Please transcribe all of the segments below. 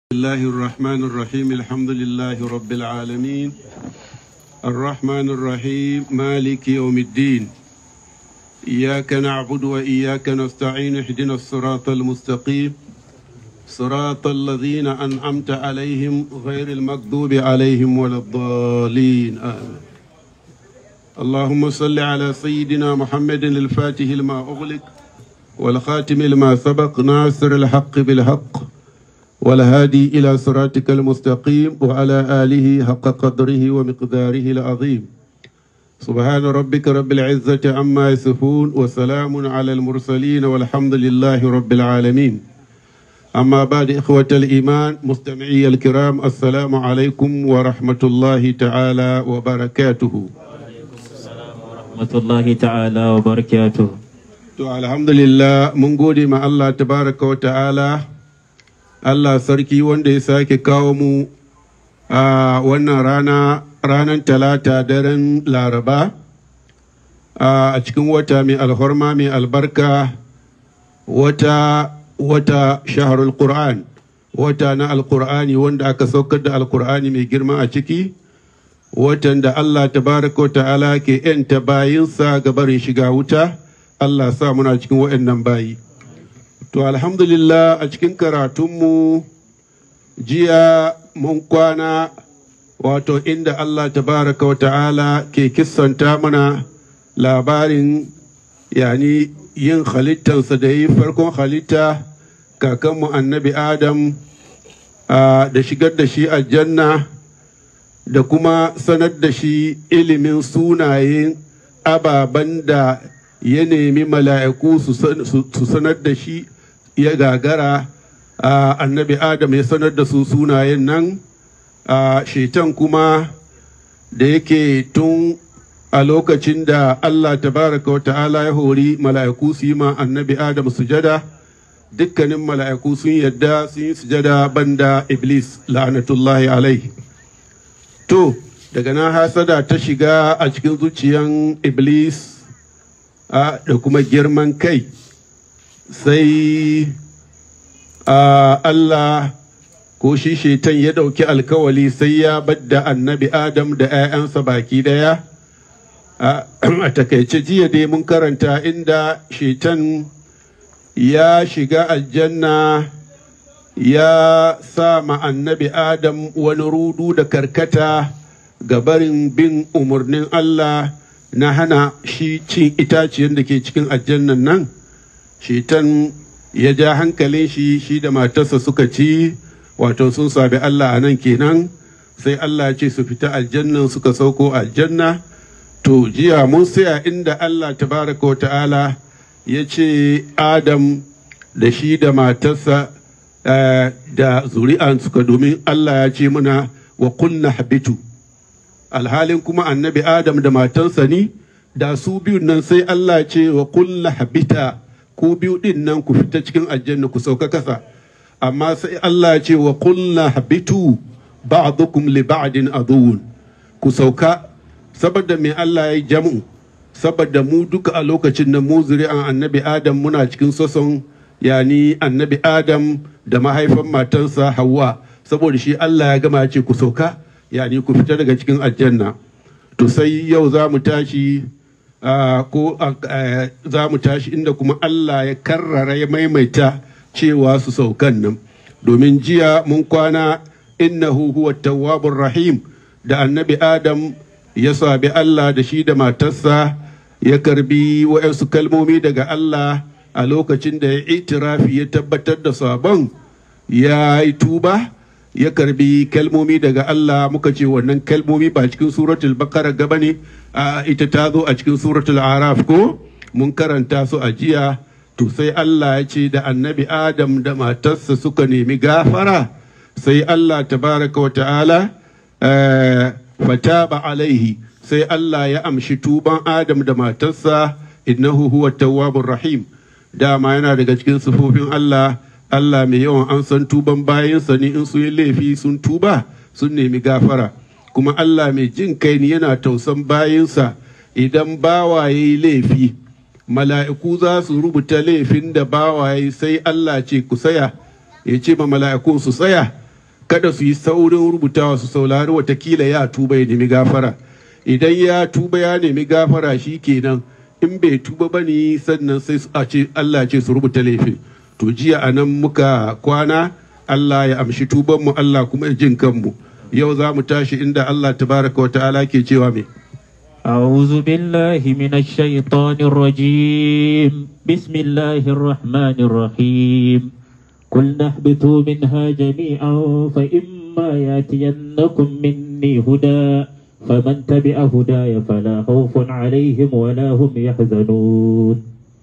الله الرحمن الرحيم الحمد لله رب العالمين الرحمن الرحيم مالك يوم الدين إياك نعبد وإياك نستعين اهدنا الصراط المستقيم صراط الذين أنعمت عليهم غير المغضوب عليهم ولا الضالين آمين اللهم صل على سيدنا محمد الفاتح لما أغلق والخاتم لما سبق ناصر الحق بالحق والهادي إلى صراطك المستقيم وعلى آله حق قدره ومقداره العظيم سبحان ربك رب العزة عما يصفون وسلام على المرسلين والحمد لله رب العالمين أما بعد إخوة الإيمان مستمعي الكرام السلام عليكم ورحمة الله تعالى وبركاته rahmatullahi ta'ala wa barakatuh To alhamdulillah mun gode ma Allah tabaraka wa ta'ala Allah sarki wanda ya sake kawo mu a wannan rana ranar talata daren laraba a cikin wata mai alhorma mai albarka wata wata shaharul qur'an wata na alqur'ani wanda aka saukar da alqur'ani mai girma a ciki watan da Allah tabaraka wa ta'ala ke yanta bayinsa ga barin shiga wuta Allah sa muna cikin waɗannan bayi to alhamdulillah a cikin karatunmu jiya mun kwana wato inda Allah tabaraka wa ta'ala ke kissanta mana labarin yani yin halittansa da yi farkon halitta kakanmu annabi adam da shigar da shi aljanna da kuma sanar da shi ilimin sunayen ababen da ya nemi mala'iku su sanar da shi ya gagara annabi adam ya sanar da su sunayen nan shetan kuma da yake tun a lokacin da allah tabaraka wa ta'ala ya hori mala'iku su yi ma annabi adam sujada dukkanin mala'iku sun yadda sun yi sujada banda iblis la'anatullahi alaihi to daga nan hasada ta shiga a cikin zuciyan iblis da kuma girman kai sai Allah ko shi shetan ya ɗauki alkawali sai ya badda annabi Adam da 'ya'yansa baki ɗaya a takaice jiya dai mun karanta inda shetan ya shiga aljanna ya sa ma annabi Adam wani rudu da karkata ga barin bin umarnin Allah na hana shi cin itaciyar da ke cikin aljannan nan shetan ya ja hankalin shi shi da matarsa suka ci wato sun sabi Allah a nan kenan sai Allah ce su fita aljannan suka sauko aljanna to jiya mun saya inda Allah tabaraka wa ta'ala ya ce Adam da shi da matarsa da zuri'an suka domin Allah ya ce muna wa kunna habitu alhalin kuma annabi Adam da matansa ni da su biyun nan sai Allah ce wa kulla habita ku biyu din nan ku fita cikin aljanna ku sauka kasa amma sai Allah ce wa kulla habitu ba'dukum li ba'din aduwwun ku sauka saboda me Allah ya yi jam'u saboda mu duka a lokacin da mu zuri'an annabi Adam muna cikin soson yani annabi Adam da mahaifan matansa Hawwa saboda shi Allah ya gama ya ce ku sauka yani ku fita daga cikin aljanna to sai yau za mu tashi ko za mu tashi inda kuma Allah ya karrara ya maimaita cewa su saukan nan domin jiya mun kwana innahu huwa tawwabur rahim da annabi adam ya sabi Allah da shi da matarsa ya karbi wa'yansu kalmomi daga Allah a lokacin da ya itirafi ya tabbatar da sabon ya yi tuba ya karbi kalmomi daga Allah muka ce wannan kalmomi ba cikin suratul bakara gaba ne a ita ta zo a cikin suratul araf ko mun karanta su a jiya to sai Allah ya ce da annabi Adam da matarsa suka nemi gafara sai Allah tabaraka wa ta'ala fataba alaihi sai Allah ya amshi tuban Adam da matarsa innahu huwa tawwabur rahim dama yana daga cikin sufofin Allah Allah mai yawan an san tuban bayansa ne in sun yi laifi sun tuba sun nemi gafara kuma Allah mai jin kai ne yana tausan bayansa idan bawa ya yi laifi mala'iku za su rubuta laifin da bawa ya yi sai Allah ce ku saya ya ce ma mala'ikun su tsaya kada su yi saurin rubutawa su saurari watakila ya tuba ya nemi gafara idan ya tuba ya nemi gafara shi kenan in bai tuba ba ne sannan sai a ce Allah ce su rubuta laifin to jiya a nan muka kwana Allah ya amshi tubanmu Allah kuma ya jin kanmu yau za mu tashi inda Allah tabaraka wa ta'ala ke cewa me أعوذ بالله من الشيطان الرجيم بسم الله الرحمن الرحيم قلنا اهبطوا منها جميعا فإما يأتينكم مني هدى فمن تبع هداي فلا خوف عليهم ولا هم يحزنون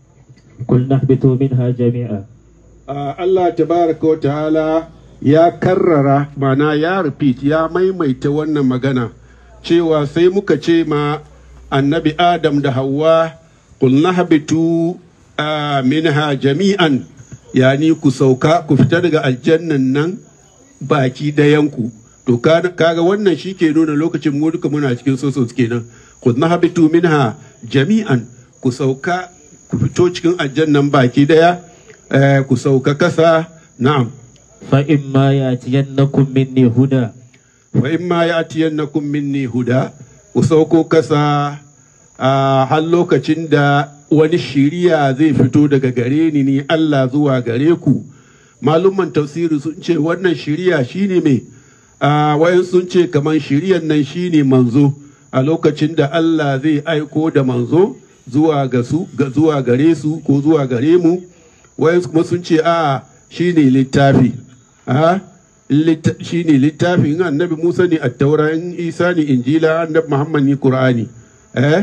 قلنا اهبطوا منها جميعا Uh, Allah tabaraka wa ta'ala ya karrara mana ya repeat ya maimaita wannan magana cewa sai muka ce ma annabi Adam da Hawwa qulna habitu uh, minha jami'an yani ku sauka ku fita daga aljannan nan baki dayanku to kaga wannan shi ke nuna lokacin mu duka muna cikin soso kenan qulna habitu minha jami'an ku sauka ku fito cikin aljannan baki daya Eh, ku sauka kasa na'am فإما يأتينكم مني هدى wa in ma ya'tiyannakum minni huda ku sauko kasa a har lokacin da wani shiriya zai fito daga gare ni ni Allah zuwa gare ku malumman tafsiri sun ce wannan shiriya shine me a wayan sun ce kaman shiriyan nan shine manzo a lokacin da Allah zai aiko da manzo zuwa ga su ga zuwa gare su ko zuwa gare mu wayansu kuma sun ce a shi ne littafi a shi ne littafi in annabi musa ne a taura in isa ne injila annabi muhammad ne qur'ani eh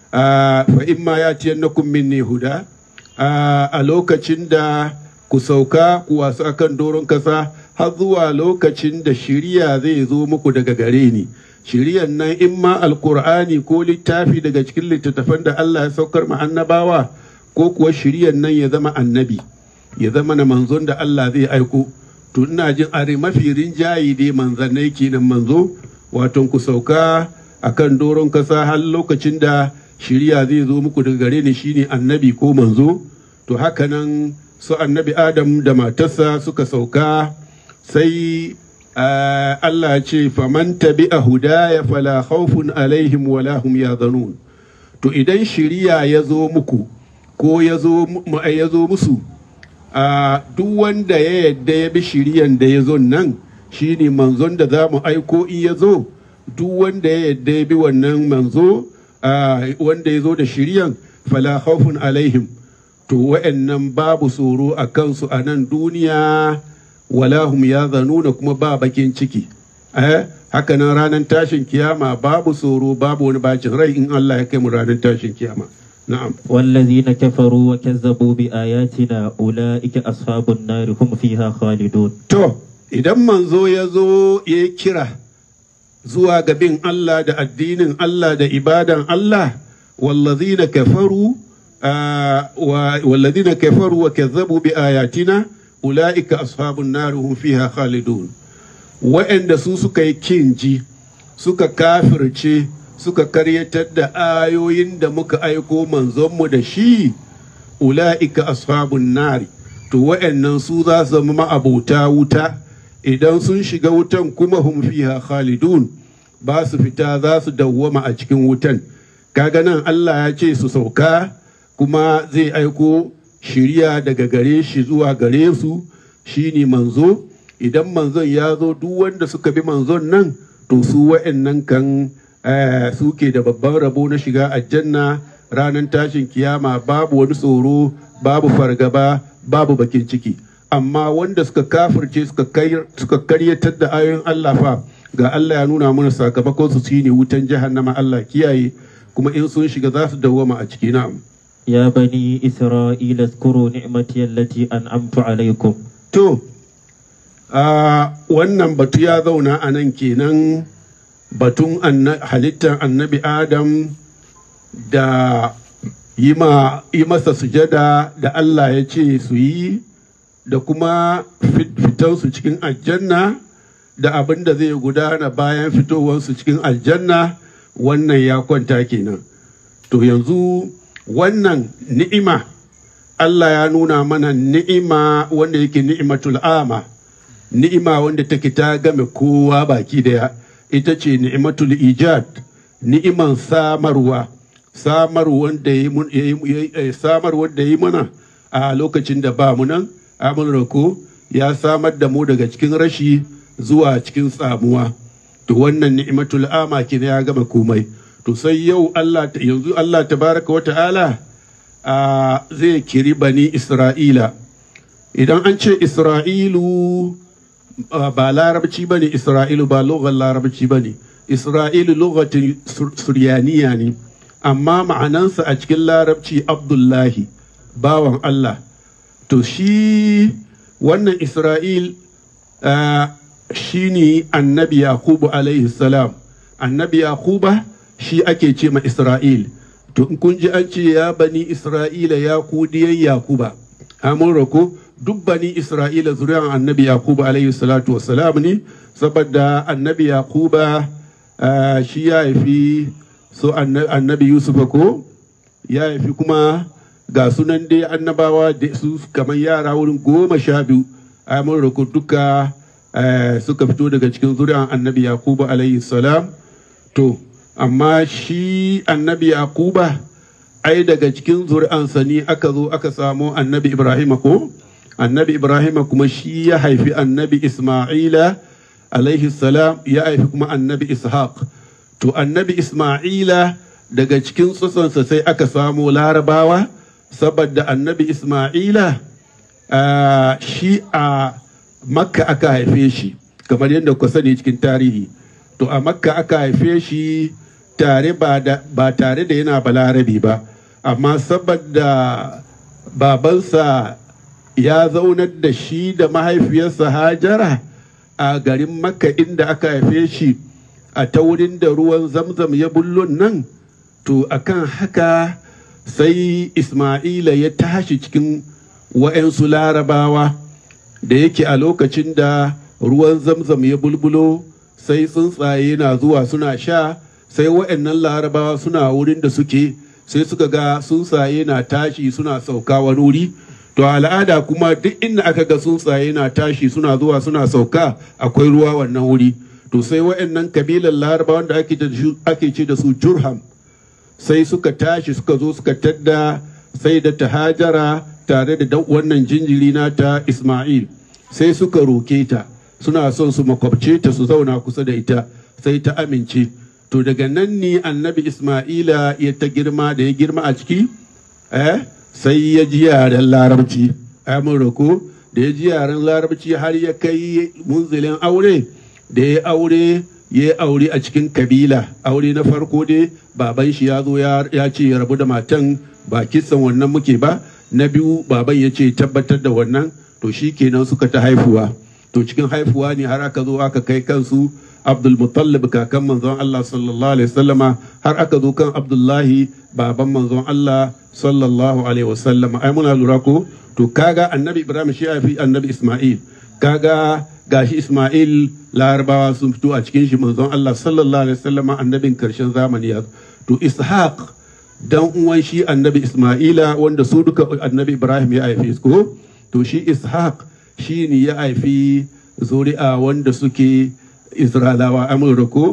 fa in ma ya ciyar na minni huda a lokacin da ku sauka ku wasu akan doron kasa har zuwa lokacin da shiriya zai zo muku daga gare ni shiriyan nan in ma alkur'ani ko littafi daga cikin littattafan da allah ya saukar ma annabawa ko kuwa shiryan nan ya zama annabi ya zama na manzon da Allah zai aiko to ina jin are mafi rinjayi dai manzannai kenan manzo wato ku sauka akan doron kasa har lokacin da shirya zai zo muku daga gare ni shine annabi ko manzo to haka nan su annabi adam da matarsa suka sauka sai Allah ce faman tabi'a hudaya fala khawfun alaihim wala hum yahzanun to idan shiriya ya zo muku ko ya zo musu a duk wanda ya yadda ya bi shiriyan da ya zo nan shine manzon da za mu aiko in ya zo duk wanda ya yadda ya bi wannan manzo wanda ya zo da shiriyan fala khawfun alaihim to wa'annan babu tsoro a kansu a nan duniya wala hum ya zanuna kuma ba bakin ciki eh haka nan ranar tashin kiyama babu tsoro babu wani bacin rai in Allah ya kai mu ranar tashin kiyama نعم والذين كفروا وكذبوا بآياتنا أولئك أصحاب النار هم فيها خالدون to idan manzo ya zo ya kira zuwa ga bin Allah da addinin Allah da ibadan Allah wallazina kafaru wallazina kafaru wa kazzabu bi ayatina ulaika ashabun nar hum fiha khalidun wa'anda su suka yi kinji suka kafirce suka karyatar da ayoyin da muka aiko manzonmu da shi ula'ika ashabun nari to wa'annan su za su zama ma'abota wuta idan sun shiga wutan kuma hum fiha khalidun ba su fita za su dawwama a cikin wutan kaga nan Allah ya ce su sauka kuma zai aiko shirya daga gare shi zuwa gare su shine manzo idan manzon ya zo duk wanda suka bi manzon nan to su wa'annan kan suke da babban rabo na shiga aljanna ranar tashin kiyama babu wani tsoro babu fargaba babu bakin ciki amma wanda suka kafirce suka karyatar da ayoyin Allah fa ga Allah ya nuna mana sakamakon su shine wutan jahannama Allah kiyaye kuma in sun shiga za su dawwama a ciki na'am يا بني إسرائيل اذكروا نعمتي التي أنعمت عليكم to wannan batu ya zauna a nan kenan batun halittar annabi adam da yi masa sujada da Allah ya ce su yi da kuma fitansu cikin aljanna da abin da zai gudana bayan fitowarsu cikin aljanna wannan ya kwanta kenan to yanzu wannan ni'ima Allah ya nuna mana ni'ima wanda yake ni'imatul ama ni'ima wanda take ta game kowa baki daya ita ce ni'imatul ijad ni'iman samarwa samar wanda ya yi samar wanda ya yi mana a lokacin da ba mu nan amin ko ya samar da mu daga cikin rashi zuwa cikin samuwa to wannan ni'imatul ama kina ya gama komai to sai yau Allah yanzu Allah tabaraka wata'ala a zai kiri bani Isra'ila idan an ce Isra'ilu ba larabci bane Isra'ilu ba lugar larabci bane Isra'ilu lugatin suryaniya ne amma ma'anansa a cikin larabci Abdullahi bawan Allah to shi wannan Isra'il shi ne annabi Yakubu alaihi salam annabi Yakuba shi ake ce ma Isra'il to in kun ji an ce ya bani Isra'ila ya ku diyan Yakuba amun rako duk bani Isra'ila zuriyar annabi Yakuba alaihi salatu wassalam ne saboda annabi Yakuba shi ya haifi so annabi Yusuf ko ya haifi kuma ga sunan dai annabawa da su kamar yara wurin goma sha biyu amun rako duka suka fito daga cikin zuriyar annabi Yakuba alaihi salam to amma shi annabi Yakuba ai daga cikin zuri'ansa ne aka zo aka samo annabi Ibrahim ko annabi Ibrahim kuma shi ya haifi annabi Isma'ila alaihi salam ya haifi kuma annabi Ishaq to annabi Isma'ila daga cikin tsutsonsa sai aka samo larabawa saboda annabi Isma'ila shi a makka aka haife shi kamar yadda ku sani cikin tarihi to a makka aka haife shi tare ba tare da yana balarabi ba amma saboda babansa ya zaunar da shi da mahaifiyarsa hajara a garin makka inda aka haife shi a ta wurin da ruwan zamzam ya bullon nan to akan haka sai isma'ila ya tashi cikin wa'yansu larabawa da yake a lokacin da ruwan zamzam ya bulbulo sai tsuntsaye na zuwa suna sha sai wa'annan larabawa suna wurin da suke sai suka ga tsuntsaye na tashi suna sauka wani wuri to al'ada kuma duk inda aka ga tsuntsaye na tashi suna zuwa suna sauka akwai ruwa wannan wuri to sai wa'annan kabilan larabawan da ake ce da su jurham sai suka tashi suka zo suka tadda sai da tahajara tare da wannan jinjiri nata isma'il sai suka roke ta suna son su makwabce ta su zauna kusa da ita sai ta amince to daga nan ne annabi isma'ila ya ta girma da ya girma a ciki eh sai ya ji yaren larabci mun roko da ya ji yaren larabci har ya kai munzilin aure da ya aure ya aure a cikin kabila aure na farko dai baban shi ya zo ya ce ya rabu da matan ba kisan wannan muke ba na biyu baban ya ce tabbatar da wannan to shi kenan suka ta haifuwa to cikin haifuwa ne har aka zo aka kai kansu abdul mutallib kakan manzon Allah sallallahu alaihi wasallama har aka zo kan abdullahi baban manzon Allah sallallahu alaihi wasallama ai muna lura ko to kaga annabi ibrahim shi ya fi annabi isma'il kaga gashi isma'il larabawa sun fito a cikin shi manzon Allah sallallahu alaihi wasallama annabin karshen zamani ya to ishaq dan uwan shi annabi isma'ila wanda su duka annabi ibrahim ya haife su ko to shi ishaq shi ne ya haifi zuri'a wanda suke isra'alawa amurka ko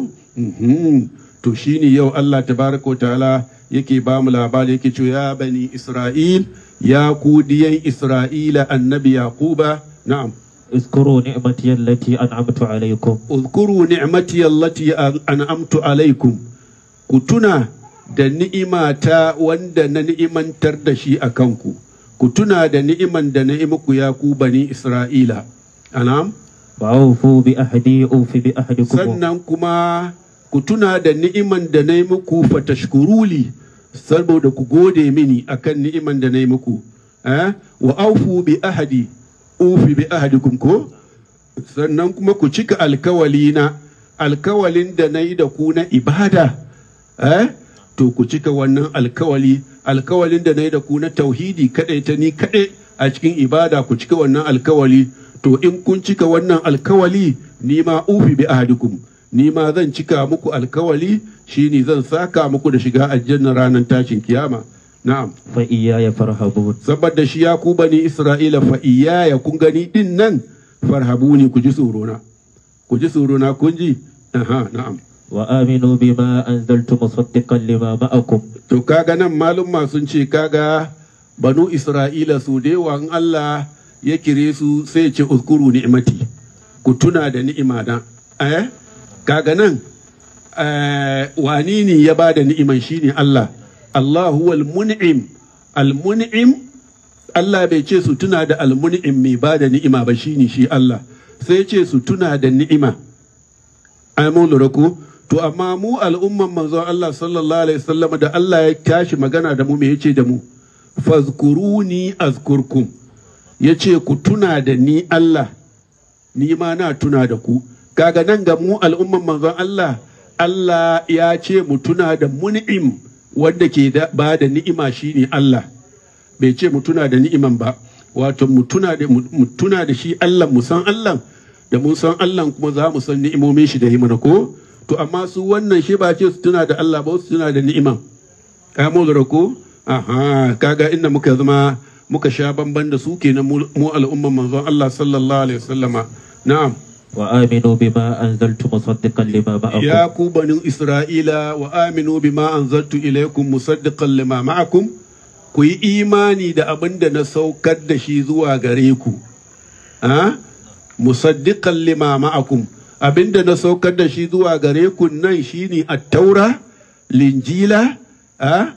to shi ne yau allah tabaraka ta'ala yake ba mu labari yake cewa ya bani isra'il ya ku diyan isra'ila annabi yaquba na'am اذكروا نعمتي التي أنعمت عليكم اذكروا نعمتي التي أنعمت عليكم كتنا da ni'imata wanda na ni'imantar da shi a kanku ku tuna da ni'iman da na muku ya ku bani Isra'ila. Anam? Ba'ufu bi ahdi ufi bi ahdikum. Sannan kuma ku tuna da ni'iman da na muku fatashkuruli saboda ku gode mini akan ni'iman da na muku. Eh? Wa aufu bi ahdi ufi bi ahdikum ko? Sannan kuma ku cika alkawali na alkawalin da na yi da ku na ibada. Eh? To ku cika wannan alkawali alkawalin da na yi da ku na tauhidi kaɗai ta ni kaɗai a cikin ibada ku cika wannan alkawali to in kun cika wannan alkawali ni ma ufi bi ahadikum ni ma zan cika muku alkawali shine zan saka muku da shiga aljanna ranar tashin kiyama na'am fa iyaya farhabun saboda shi ya ku bani isra'ila fa iyaya kun gani din nan farhabuni ku ji tsorona ku ji tsorona kun ji aha na'am وآمنوا بما أنزلت مصدقا لما معكم to kaga nan malumma sun ce kaga banu isra'ila su da yawa in Allah ya kire su sai ya ce uzkuru ni'mati ku tuna da ni'ima na eh kaga nan eh, wani ne ya ba da ni'iman shine Allah Allah huwal mun'im al mun'im Allah bai ce su tuna da al mun'im mai ba da ni'ima ba shine shi Allah sai ya ce su tuna da ni'ima ai mun lura ko to amma mu al'umman manzon Allah sallallahu alaihi wasallam da Allah ya tashi magana da mu me yace da mu fazkuruni azkurkum yace ku tuna da ni Allah ni ma na tuna da ku kaga nan ga mu al'umman manzon Allah Allah ya ce mu tuna da mun'im wanda ke da ba da ni'ima shine Allah bai ce mu tuna da ni'iman ba wato mu tuna da mu tuna da shi Allah mu san Allah da mun san Allah kuma za mu san ni'imomin shi da himana ko to amma su wannan shi ba ce su tuna da Allah ba su tuna da ni'iman ka mu lura ko aha kaga inda muka zama muka sha bamban da su kenan mu mu al'umman manzon Allah sallallahu alaihi wasallama na'am وآمنوا بما أنزلت مصدقا لما معكم ya ku banin Isra'ila wa aminu bima anzaltu ilaykum musaddiqan lima ma'akum ku yi imani da abin da na saukar da shi zuwa gare ku a musaddiqan lima ma'akum abin da na saukar da shi zuwa gare ku nan shine at-taura linjila a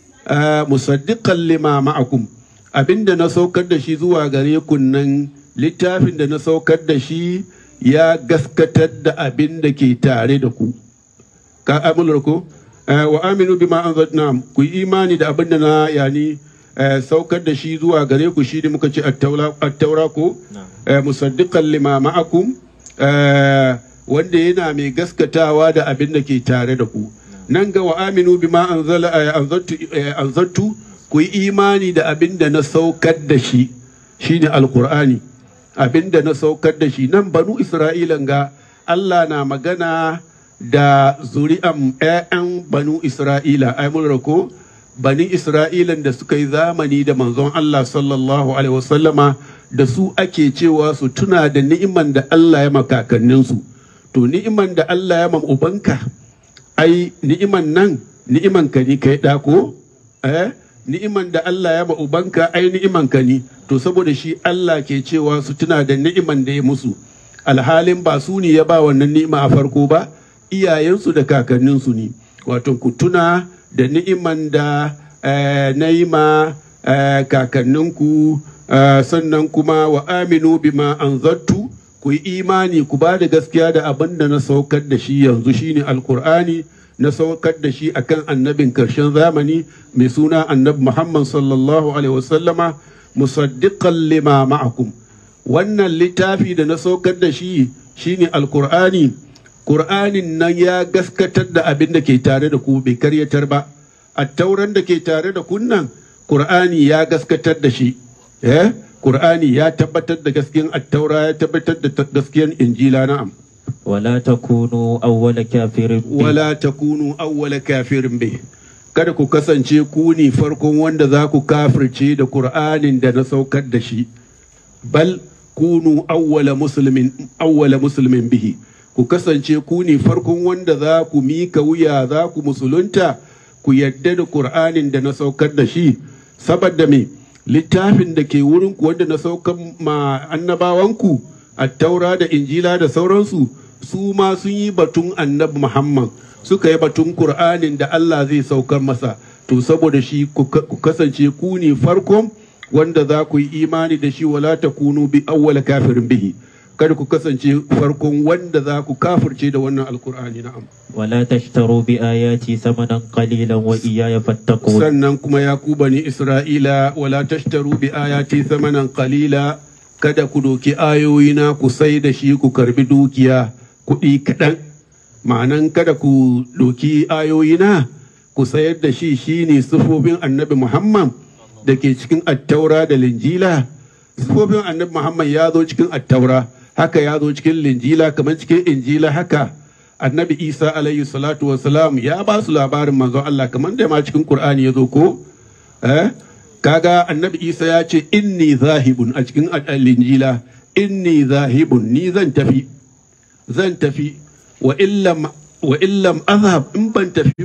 a, musaddiqan lima ma'akum abin da na saukar da shi zuwa gare ku nan littafin da na saukar da shi ya gaskatar da abin da ke tare da ku ka amular ko Eh, wa aminu bima anzalna ku yi imani da abin da na yani eh, saukar da shi zuwa gare ku shi ne muka ce at-taura at-taura ko eh, musaddiqan lima ma'akum eh, wanda yana mai gaskatawa da abin da ke tare da ku nan ga wa aminu bima anzala eh, anzaltu eh, anzaltu ku yi imani da abin da na saukar da shi shine alqur'ani abin da na saukar da shi nan banu isra'ilan ga Allah na magana da zuri'an 'ya'yan banu isra'ila ai mun rako bani isra'ilan da suka yi zamani da manzon Allah sallallahu alaihi wasallama da su ake cewa su tuna da ni'iman da Allah ya makakanninsu to ni'iman da Allah ya mam ubanka ai ni'iman nan ni'iman ka ni kai dako eh ni'iman da Allah ya ma ubanka ai ni'iman ka ni to saboda shi Allah ke cewa su tuna da ni'iman da ya musu alhalin ba su ne ya ba wannan ni'ima a farko ba iyayensu da kakanninsu ne wato ku tuna da ni'iman da eh, na yi ma eh, kakanninku eh, sannan kuma wa aminu bima anzattu ku yi imani ku ba da gaskiya da abin da na saukar da shi yanzu shine alkur'ani na saukar da shi akan annabin karshen zamani mai suna annabi muhammad sallallahu alaihi wasallama musaddiqan lima ma'akum wannan littafi da na saukar da shi shine alkur'ani Kur'anin nan ya gaskatar da abin da ke tare da ku bai karyatar ba, a tauran da ke tare da kunnan Kur'ani ya gaskatar da shi, eh? Kur'ani ya tabbatar da gaskiyan attaura ya tabbatar da gaskiyan injila na'am. ولا تكونوا أول كافر به Wala takunu awwala kafirin bai. Kada ku kasance ku ne farkon wanda za ku kafirce da Kur'anin da na saukar da shi. Bal kunu awwala muslimin awwala muslimin bihi. ku kasance ku ne farkon wanda za ku mika wuya za ku musulunta ku yadda da Kur'anin da na saukar da shi saboda me littafin da ke wurin ku wanda na saukar ma annabawanku taura da injila da sauransu su ma sun yi batun annabi Muhammad suka yi batun Kur'anin da Allah zai saukar masa to saboda shi ku ka- ku kasance ku ne farkon wanda za ku yi imani da shi wala takunu bi awwala kafirin bihi kada ku kasance farkon wanda za ku kafirce da wannan alkur'ani na'am ولا تشتروا بآياتي ثمنا قليلا وإياي فاتقون sannan kuma ya ku bani isra'ila wala tashtaru bi ayati thamanan qalila kada ku doki ayoyina ku sai da shi ku karbi dukiya kuɗi kaɗan ma'anan kada ku doki ayoyina ku sayar da shi shine sifofin annabi muhammad da ke cikin attaura da linjila sifofin annabi muhammad ya zo cikin attaura haka ya zo cikin linjila kamar cikin injila haka annabi isa alayhi salatu wasalam ya ba su labarin manzon allah kamar da ma cikin qur'ani ya zo ko eh kaga annabi isa ya ce inni zahibun a cikin linjila inni zahibun ni zan tafi zan tafi wa illam wa illam azhab in ban tafi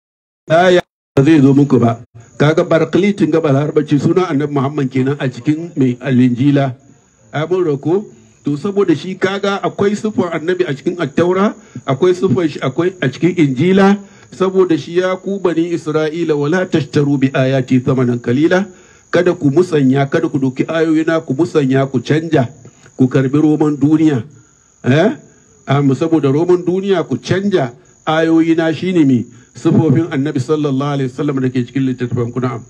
aya ba zai zo muku ba kaga barkalitin ga balarbaci suna annabi muhammad kenan a cikin mai alinjila abin rako to saboda shi kaga akwai sufan annabi a cikin attaura akwai sufan shi akwai a cikin injila saboda shi ya ku bani isra'ila wala tashtaru bi ayati thamanan kalila kada ku musanya kada ku doki ayoyina ku musanya ku canja ku karbi roman duniya eh amma saboda roman duniya ku canja ayoyina shine me sifofin annabi sallallahu alaihi wasallam da ke cikin littattafan ku na'am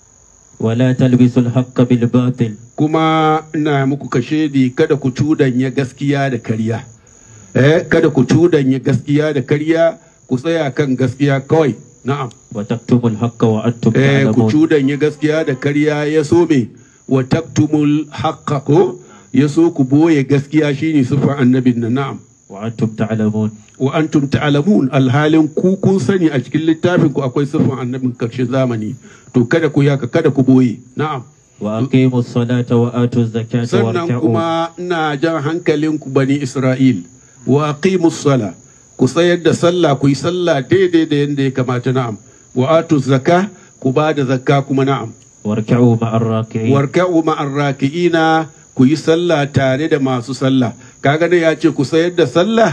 ولا تلبسوا الحق بالباطل kuma ina muku kashedi kada ku cudanya gaskiya da karya eh kada ku cudanya gaskiya da karya ku tsaya kan gaskiya kawai na'am وتكتموا الحق وأنتم eh ku تعلمون cudanya gaskiya da karya ya so me wa taktumul haqqa ko ya so ku boye gaskiya shine sifar annabin nan na'am وأنتم تعلمون wa antum ta'lamun alhalin ku kun sani a cikin littafin ku akwai sifar annabin karshen zamani to kada ku yaka kada ku boye na'am وأقيموا الصلاة وآتوا الزكاة sannan واركعوا kuma ina jan hankalinku bani Isra'il wa aqimus sala ku tsayar da sallah ku yi sallah daidai da yadda ya kamata na'am wa atu zakka ku ba da zakka kuma na'am واركعوا مع الراكعين warka'u ma'ar raki'ina ku yi sallah tare da masu sallah kaga ne ya ce ku sayar da sallah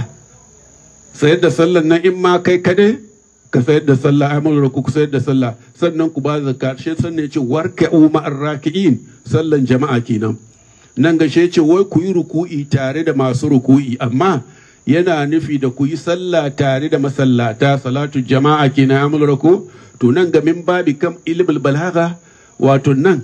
sayar da sallah nan in ma kai kade ka sayar da sallah ai mun ku sayar da sallah sannan ku ba da zakka shi sannan ya ce warka'u ma'ar raki'in sallan jama'a kenan nan ga shi ya ce wai ku yi ruku'i tare da masu ruku'i amma yana nufi da ku yi sallah tare da masallata salatu jama'a kenan amul ruku to nan ga min babi kam ilmul balagha wato nan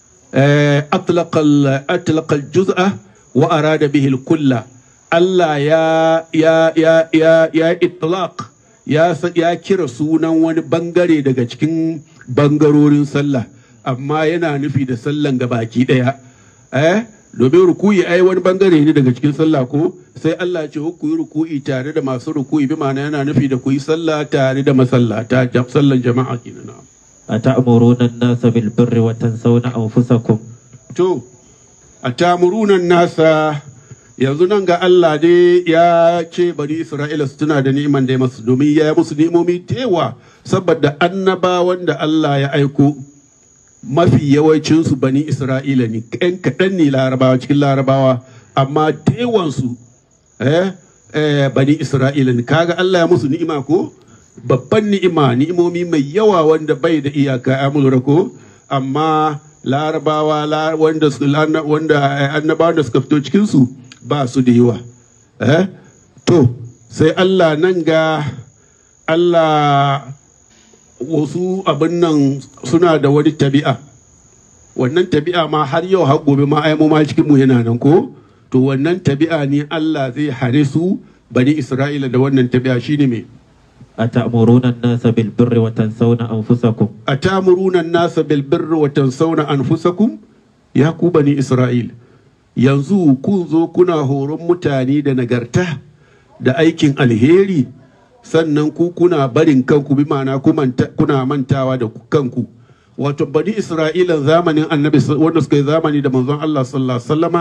آه، أطلق ال- أطلق الجزء وأراد به الكل الله يا يا يا يا يا إطلاق يا س- يا kira sunan wani bangare daga cikin bangarorin sallah amma yana nufi da sallan gabaki daya eh domin ruku'i ai wani bangare ne daga cikin sallah ko sai Allah ya ce ku yi ruku'i tare da masu ruku'i bi ma'ana yana nufi da ku yi sallah tare da masallata jam- sallan jama'a kenan na'am. أتأمرون الناس بالبر وتنسون أنفسكم To, a tamurunan nasa yanzu nan ga Allah dai ya ce bani Isra'ila su tuna da ni'iman da ya masu domin ya yi musu ni'imomi tewa saboda annabawan da Allah ya aiko mafi yawancinsu bani Isra'ila ne, ‘yan kaɗan ne larabawa cikin larabawa, amma tewansu eh, eh, bani Isra'ila ne, kaga Allah ya musu ni'ima ko? Babban ni'ima, ni'imomi mai yawa wanda bai da iyaka ya lura ko? Amma larabawa la- wanda su- lana- wanda eh, annabawan da suka fito cikinsu ba su da yawa. Eh? To, sai Allah nan ga Allah wasu abin nan suna da wani tabi'a wannan tabi'a ma har yau har gobe ma ai mu ma cikin mu yana nan ko to wannan tabi'a ne Allah zai hare su bani Isra'ila da wannan tabi'a shine me أتأمرون الناس بالبر وتنسون أنفسكم atamuruna an-nasa bil birri wa tansawna anfusakum ya ku bani Isra'il yanzu kun zo kuna horon mutane da nagarta da aikin alheri sannan ku kuna barin kanku bi ma'ana ku manta- kuna mantawa da kanku wato bani Isra'ilan zamanin annabi s- wanda suka yi zamani da manzon Allah sallallahu alaihi wasallama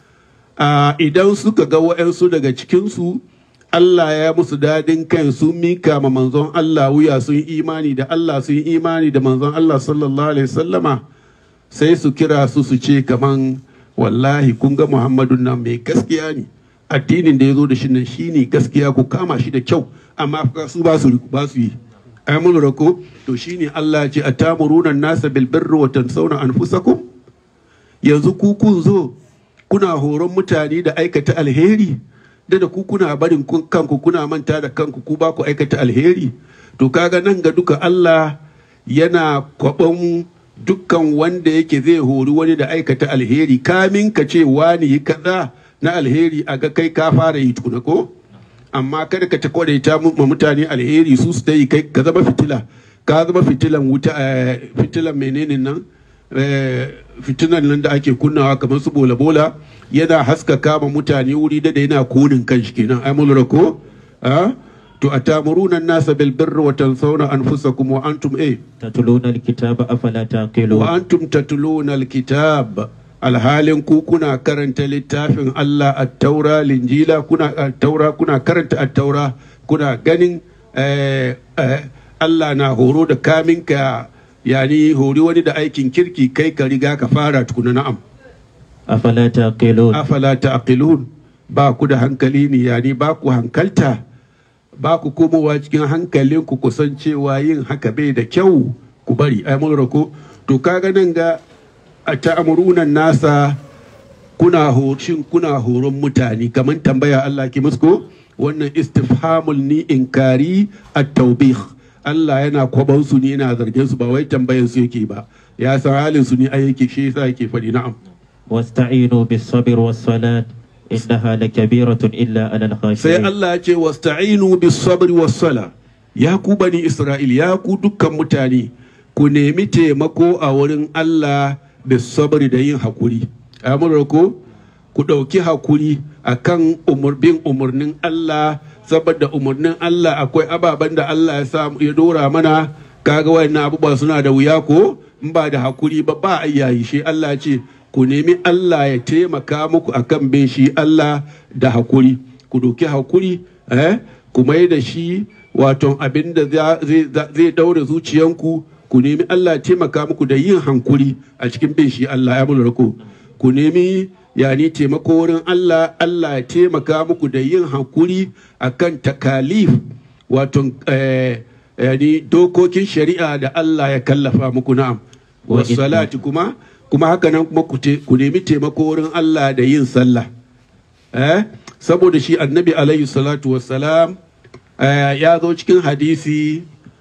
a idan suka ga wa'yansu daga cikinsu Allah ya musu dadin kan sun mika ma manzon Allah wuya sun yi imani da Allah sun yi imani da manzon Allah sallallahu alaihi sallama sai su kira su su ce kaman wallahi kun ga Muhammadun nan mai gaskiya ne addinin da ya zo da shi nan shine gaskiya ku kama shi da kyau amma fa su ba su ba su yi ai mun rako to shine Allah ya ce atamuruna nasa bil birri wa tansawna anfusakum yanzu ku kun zo kuna horon mutane da aikata alheri da da ku kuna barin kun- kanku kuna manta da kanku ku ba ku aikata alheri to kaga nan ga duka Allah yana kwaɓan dukkan wanda yake zai hori wani da aikata alheri kamin ka ce wani yi kaza na alheri a ga kai ka fara yi tukuna ko amma kada ka ta kwadaita mu- ma mutane alheri su su ta yi kai ka zama fitila ka zama fitilan wuta eh, fitilan menene nan eh, fitinan nan da ake kunnawa kamar su bola bola yana haskaka ma mutane wuri da da yana konin kan shi kenan ai mun lura ko ah? to atamuruna nasa bil birri wa tansawna anfusakum wa antum eh تتلون الكتاب أفلا تعقلون wa antum tatluna alkitab alhalin ku kuna karanta littafin Allah at-taura linjila kuna at-taura kuna karanta at-taura kuna ganin eh, eh, Allah na horo da kaminka yani hori wani da aikin kirki kai ka riga ka fara tukuna na'am أفلا تعقلون afala ta'qilun ba ku da hankali ne yani ba ku hankalta ba ku komowa cikin hankalin ku kusan cewa yin haka bai da kyau ku bari ai mun rako to kaga nan ga a ta'amuruna nasa kuna shin kuna horon mutane kamar tambaya Allah ki musko wannan istifhamul ni inkari at-tawbih Allah yana kwaban su ne yana zargin su ba wai tambayan su yake ba ya san halin su ne ai yake shi yasa yake faɗi na'am واستعينوا بالصبر والصلاة إنها لكبيرة إلا على sai الخاشعين Allah ya ce wasta'inu bis sabri was sala ya ku bani Isra'il ya ku dukkan mutane ku nemi taimako a wurin Allah bis sabri da yin hakuri amurra ko ku ɗauki hakuri akan umur bin umarnin Allah saboda umarnin Allah akwai ababen da Allah ya sa ya dora mana kaga wayannan abubuwa suna da wuya ko in ba da hakuri ba ba a yayi shi Allah ya ce ku nemi Allah ya taimaka muku akan bin shi Allah da hakuri ku doki hakuri eh ku mai da shi wato abin da za- zai zai daure zuciyanku ku nemi Allah ya taimaka muku da yin hankuri a cikin bin shi Allah ya mulra ku ku nemi yani taimako wurin Allah Allah ya taimaka muku da yin hankuri akan takalif wato eh, yani dokokin shari'a da Allah ya kallafa muku na'am Wa wasalati kuma kuma haka nan kuma ku te- ku nemi taimako wurin Allah da yin sallah eh saboda shi annabi alaihi salatu wassalam eh, ya zo cikin hadisi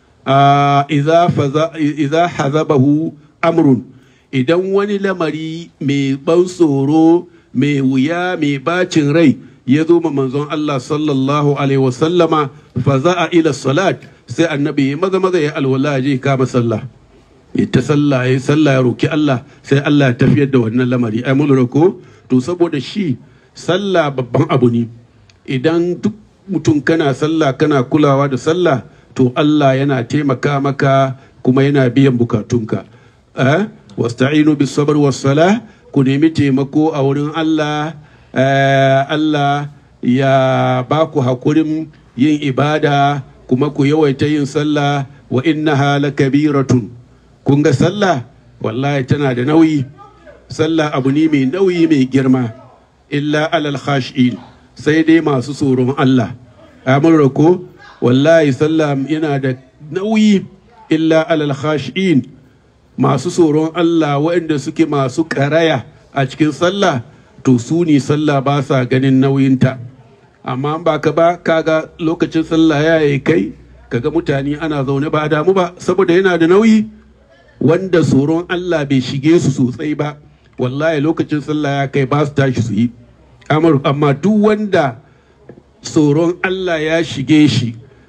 ah, idza faza- idza hazabahu amrun idan wani lamari mai ban tsoro mai wuya mai bacin rai ya zo ma manzon Allah sallallahu alaihi wasallama faza'a ila salat sai annabi ya maza maza ya alwala ya je kama sallah ya ta sallah ya sallah ya roki Allah sai Allah ya tafiyar da wannan lamari ai mun lura ko to saboda shi sallah babban abu ne idan duk mutum kana sallah kana kulawa da sallah to Allah yana taimaka maka kuma yana biyan bukatunka eh wasta'inu bis sabr was salah ku nemi taimako a wurin Allah eh, Allah ya ba ku hakurin yin ibada kuma ku yawaita yin sallah wa innaha lakabiratun kun ga sallah wallahi tana da nauyi sallah abu ne mai nauyi mai girma illa alal khashin sai dai masu tsoron Allah amin rako wallahi sallah yana da nauyi illa alal khashin masu tsoron Allah waɗanda suke masu karaya a cikin sallah to su ne sallah ba sa ganin nauyinta amma ba ka ba kaga lokacin sallah ya yi kai kaga mutane ana zaune ba a damu ba saboda yana da nauyi wanda tsoron Allah bai shige su sosai ba wallahi lokacin sallah ya kai ba su tashi su yi Amar- amma duk wanda tsoron Allah ya shige shi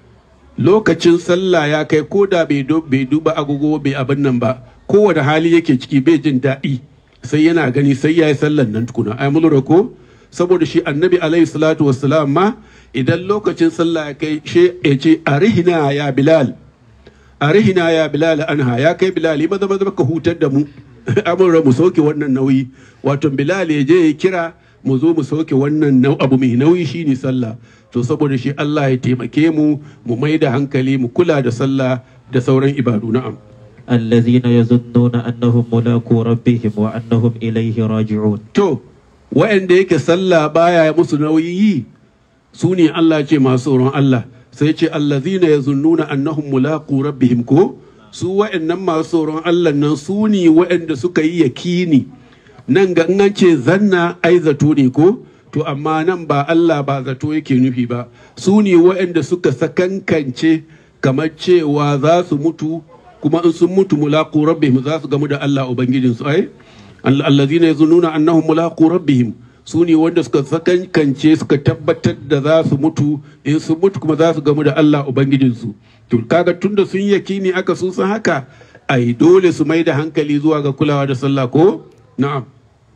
lokacin sallah ya kai ko da bai du- bai duba agogo bai abin nan ba kowane hali yake ciki bai jin daɗi sai yana gani sai ya yi sallan nan tukuna ai mun lura ko saboda shi annabi alaihi salatu wassalam ma idan lokacin sallah ya kai she ya ce arihina ya bilal arihina ya bilal anha ya kai bilal yi maza maza ka hutar da mu amurra mu sauke wannan nauyi wato bilal ya je ya kira mu zo mu sauke wannan nau abu mai nauyi shine sallah to saboda shi Allah ya taimake mu mu mai da hankali mu kula da sallah da sauran ibadu na'am الذين يظنون أنهم ملاقو ربهم وأنهم إليه راجعون to wa'anda yake sallah baya musu nauyi yi su ne Allah ce masu tsoron Allah sai ce allazina yazunnuna annahum mulaqu rabbihim ko su wa'annan masu tsoron Allah nan su ne wa'anda suka yi yakini nan ga in an ce zanna ai zato ne ko to amma nan ba Allah ba zato yake nufi ba su ne wa'anda suka sakankance kamar cewa za su mutu kuma in sun mutu mulaqu rabbihim za su gamu da Allah ubangijinsu ai allazina yazunnuna annahum mulaqu rabbihim su ne wanda suka sakankance suka tabbatar da za su mutu in sun mutu kuma za su gamu da Allah ubangijinsu to kaga tunda sun yakini aka sun san haka ai dole su mai da hankali zuwa ga kulawa da sallah ko na'am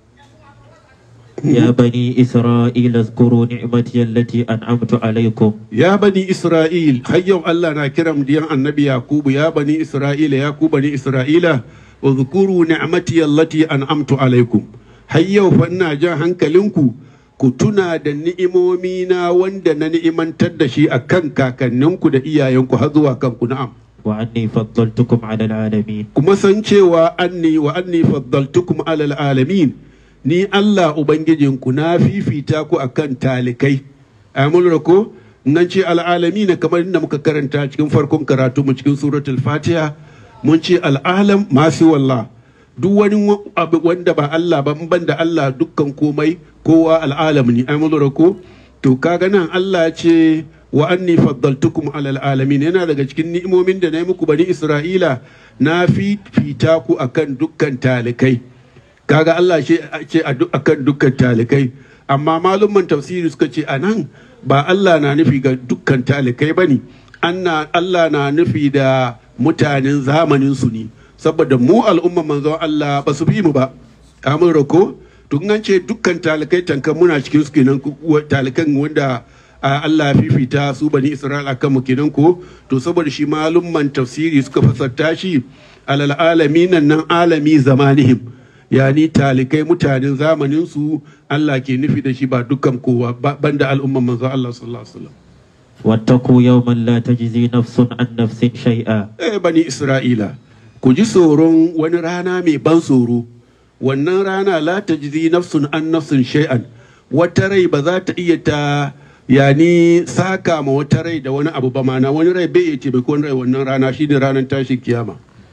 يا بني إسرائيل اذكروا نعمتي التي أنعمت عليكم ya bani isra'il har yau Allah na kiran diyan annabi yakubu ya bani isra'ila ya ku bani isra'ila uzkuru ni'mati allati an'amtu alaikum har yau fa ina jan hankalinku ku tuna da ni'imomi na wanda na ni'imantar da shi akan kakanninku da iyayenku har zuwa kanku na'am وأني فضلتكم على العالمين kuma san cewa anni wa anni faddaltukum alal alamin ni Allah ubangijinku na fifita ku akan talikai amul ko nan ce al'alamin kamar inda muka karanta cikin farkon karatu mu cikin suratul fatiha mun ce al'alam masu wallah duk wani abu wanda ba Allah ba in ban da Allah dukkan komai kowa al'alam ne amul ko to kaga nan Allah ce wa anni faddaltukum alal alamin yana daga cikin ni'imomin da na yi muku bani Isra'ila na fifita ku akan dukkan talikai kaga Allah ce ce a duk- akan dukkan talikai amma malumman tafsiri suka ce anan ba Allah na nufi ga dukkan talikai bane anna Allah na nufi da mutanen zamanin su ne saboda mu al'umman manzon Allah ba su bi mu ba amin rako tun an ce dukkan talikai tankan muna cikin su kenan ku- wa- talikan wanda a Allah ya fifita su bani Isra'ila kan mu kenan ko to saboda shi malumman tafsiri suka fasarta shi alal alamin nan alami zamanihim yani talikai mutanen zamanin su Allah ke nufi da shi ba dukkan kowa ba- banda al'umman manzo Allah sallallahu alaihi wasallam واتقوا يوما لا تجزي نفس عن نفس شيئا eh bani Isra'ila ku ji tsoron wani rana mai ban tsoro wannan rana la tajzi nafsun an nafsun shay'an wata rai ba za ta iya ta yani saka ma wata rai da wani abu ba mana wani rai bai iya ce bai wani rai wannan rana shine ranar tashin kiyama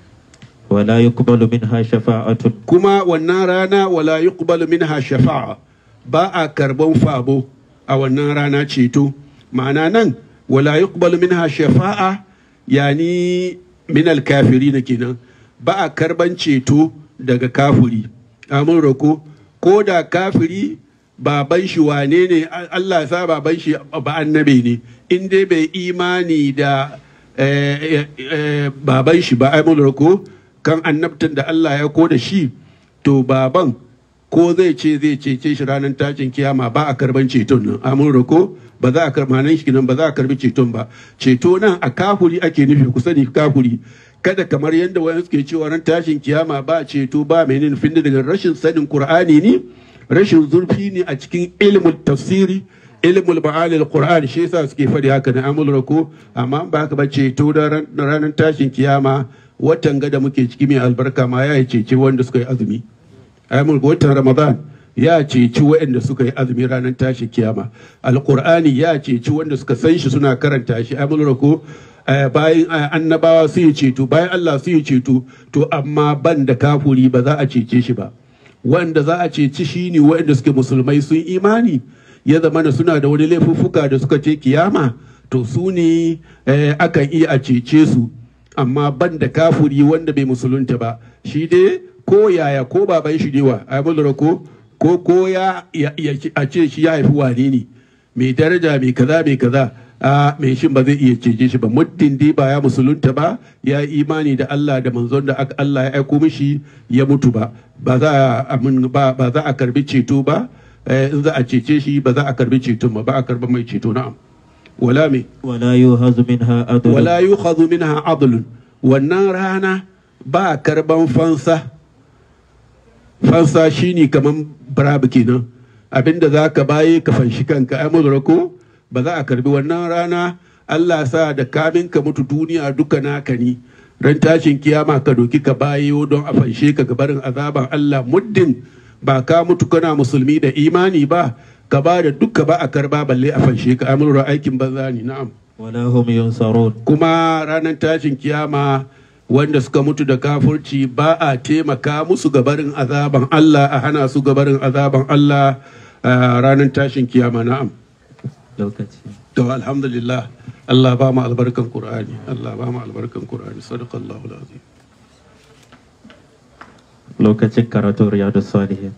ولا يقبل منها شفاعة kuma wannan rana wala yuqbalu minha shafa'a ba a karban fabo a wannan rana ceto ma'ana nan wala yuqbalu minha shafa'a yani min alkafirin kenan ba a karban ceto daga kafiri amin roko ko da kafiri baban shi wane ne Allah ya sa baban shi ba annabi ne in dai bai imani da eh, eh, eh, baban shi ba amin roko kan annabtan da Allah ya ko da shi to baban ko zai ce zai cece shi ranar tashin kiyama ba a karban ceton nan amin roko ba za a karba nan shi nan ba za a karbi ceton ba ceto nan a kafuri ake nufi ku sani kafuri kada kamar yadda wani suke cewa ran tashin kiyama ba ceto ba mai nufin daga rashin sanin qur'ani ne rashin zurfi ne a cikin ilimin tafsiri ilmul ma'anil qur'an shi yasa suke faɗi haka na amul rako amma ba haka ba ceto da ran- ranar tashin kiyama watan gada muke ciki mai albarka ma ya cece wanda suka yi azumi amul watan ramadan ya ceci waɗanda suka yi azumi ranar tashin kiyama alqur'ani ya ceci wanda suka san shi suna karanta shi amul rako eh, bayan eh, annabawa su yi ceto bayan Allah su yi ceto to amma ban da kafuri ba za a cece shi ba wanda za a ceci shi ne waɗanda suke musulmai sun imani ya zama da suna da wani laifuffuka da suka ce kiyama to su ne eh, akan iya a cece su amma ban da kafuri wanda bai musulunta ba shi dai ko yaya ko baban shi ne wa ai mun lura ko ko ko ya ya- ya- a ce shi ya haifi wane ne mai daraja mai kaza mai kaza a mai shin ba zai iya cece shi ba muddin dai ba ya musulunta ba ya yi imani da Allah da manzon da aka- Allah ya aiko mishi ya mutu ba ba za a amin- ba ba za a karbi ceto ba eh, in za a cece shi ba za a karbi ceton ba ba a karba mai ceto na'am wala me ولا يوهز منها عدل wala yukhadhu minha adlun wannan rana ba karban fansa fansa shine kaman barabu kenan abinda za ka baye ka fanshi kanka ai mulra ko ba za a karbi wannan rana Allah sa da kamin ka mutu duniya duka naka ne ran tashin kiyama ka doki ka bayo don a fanshe ka gabarin azaban Allah muddin ba ka mutu kana musulmi da imani ba ka ba da duka ba a karba balle a fanshe ka ai mulra aikin banza ne na'am ولا هم ينصرون kuma ranar tashin kiyama wanda suka mutu da kafurci ba a taimaka musu gabarin azaban Allah a hana su gabarin azaban Allah a ranar tashin kiyama na'am lokaci to alhamdulillah Allah ba mu albarkan Qur'ani Allah ba mu albarkan Qur'ani sadaqallahu alazim lokacin karatun riyadu salihin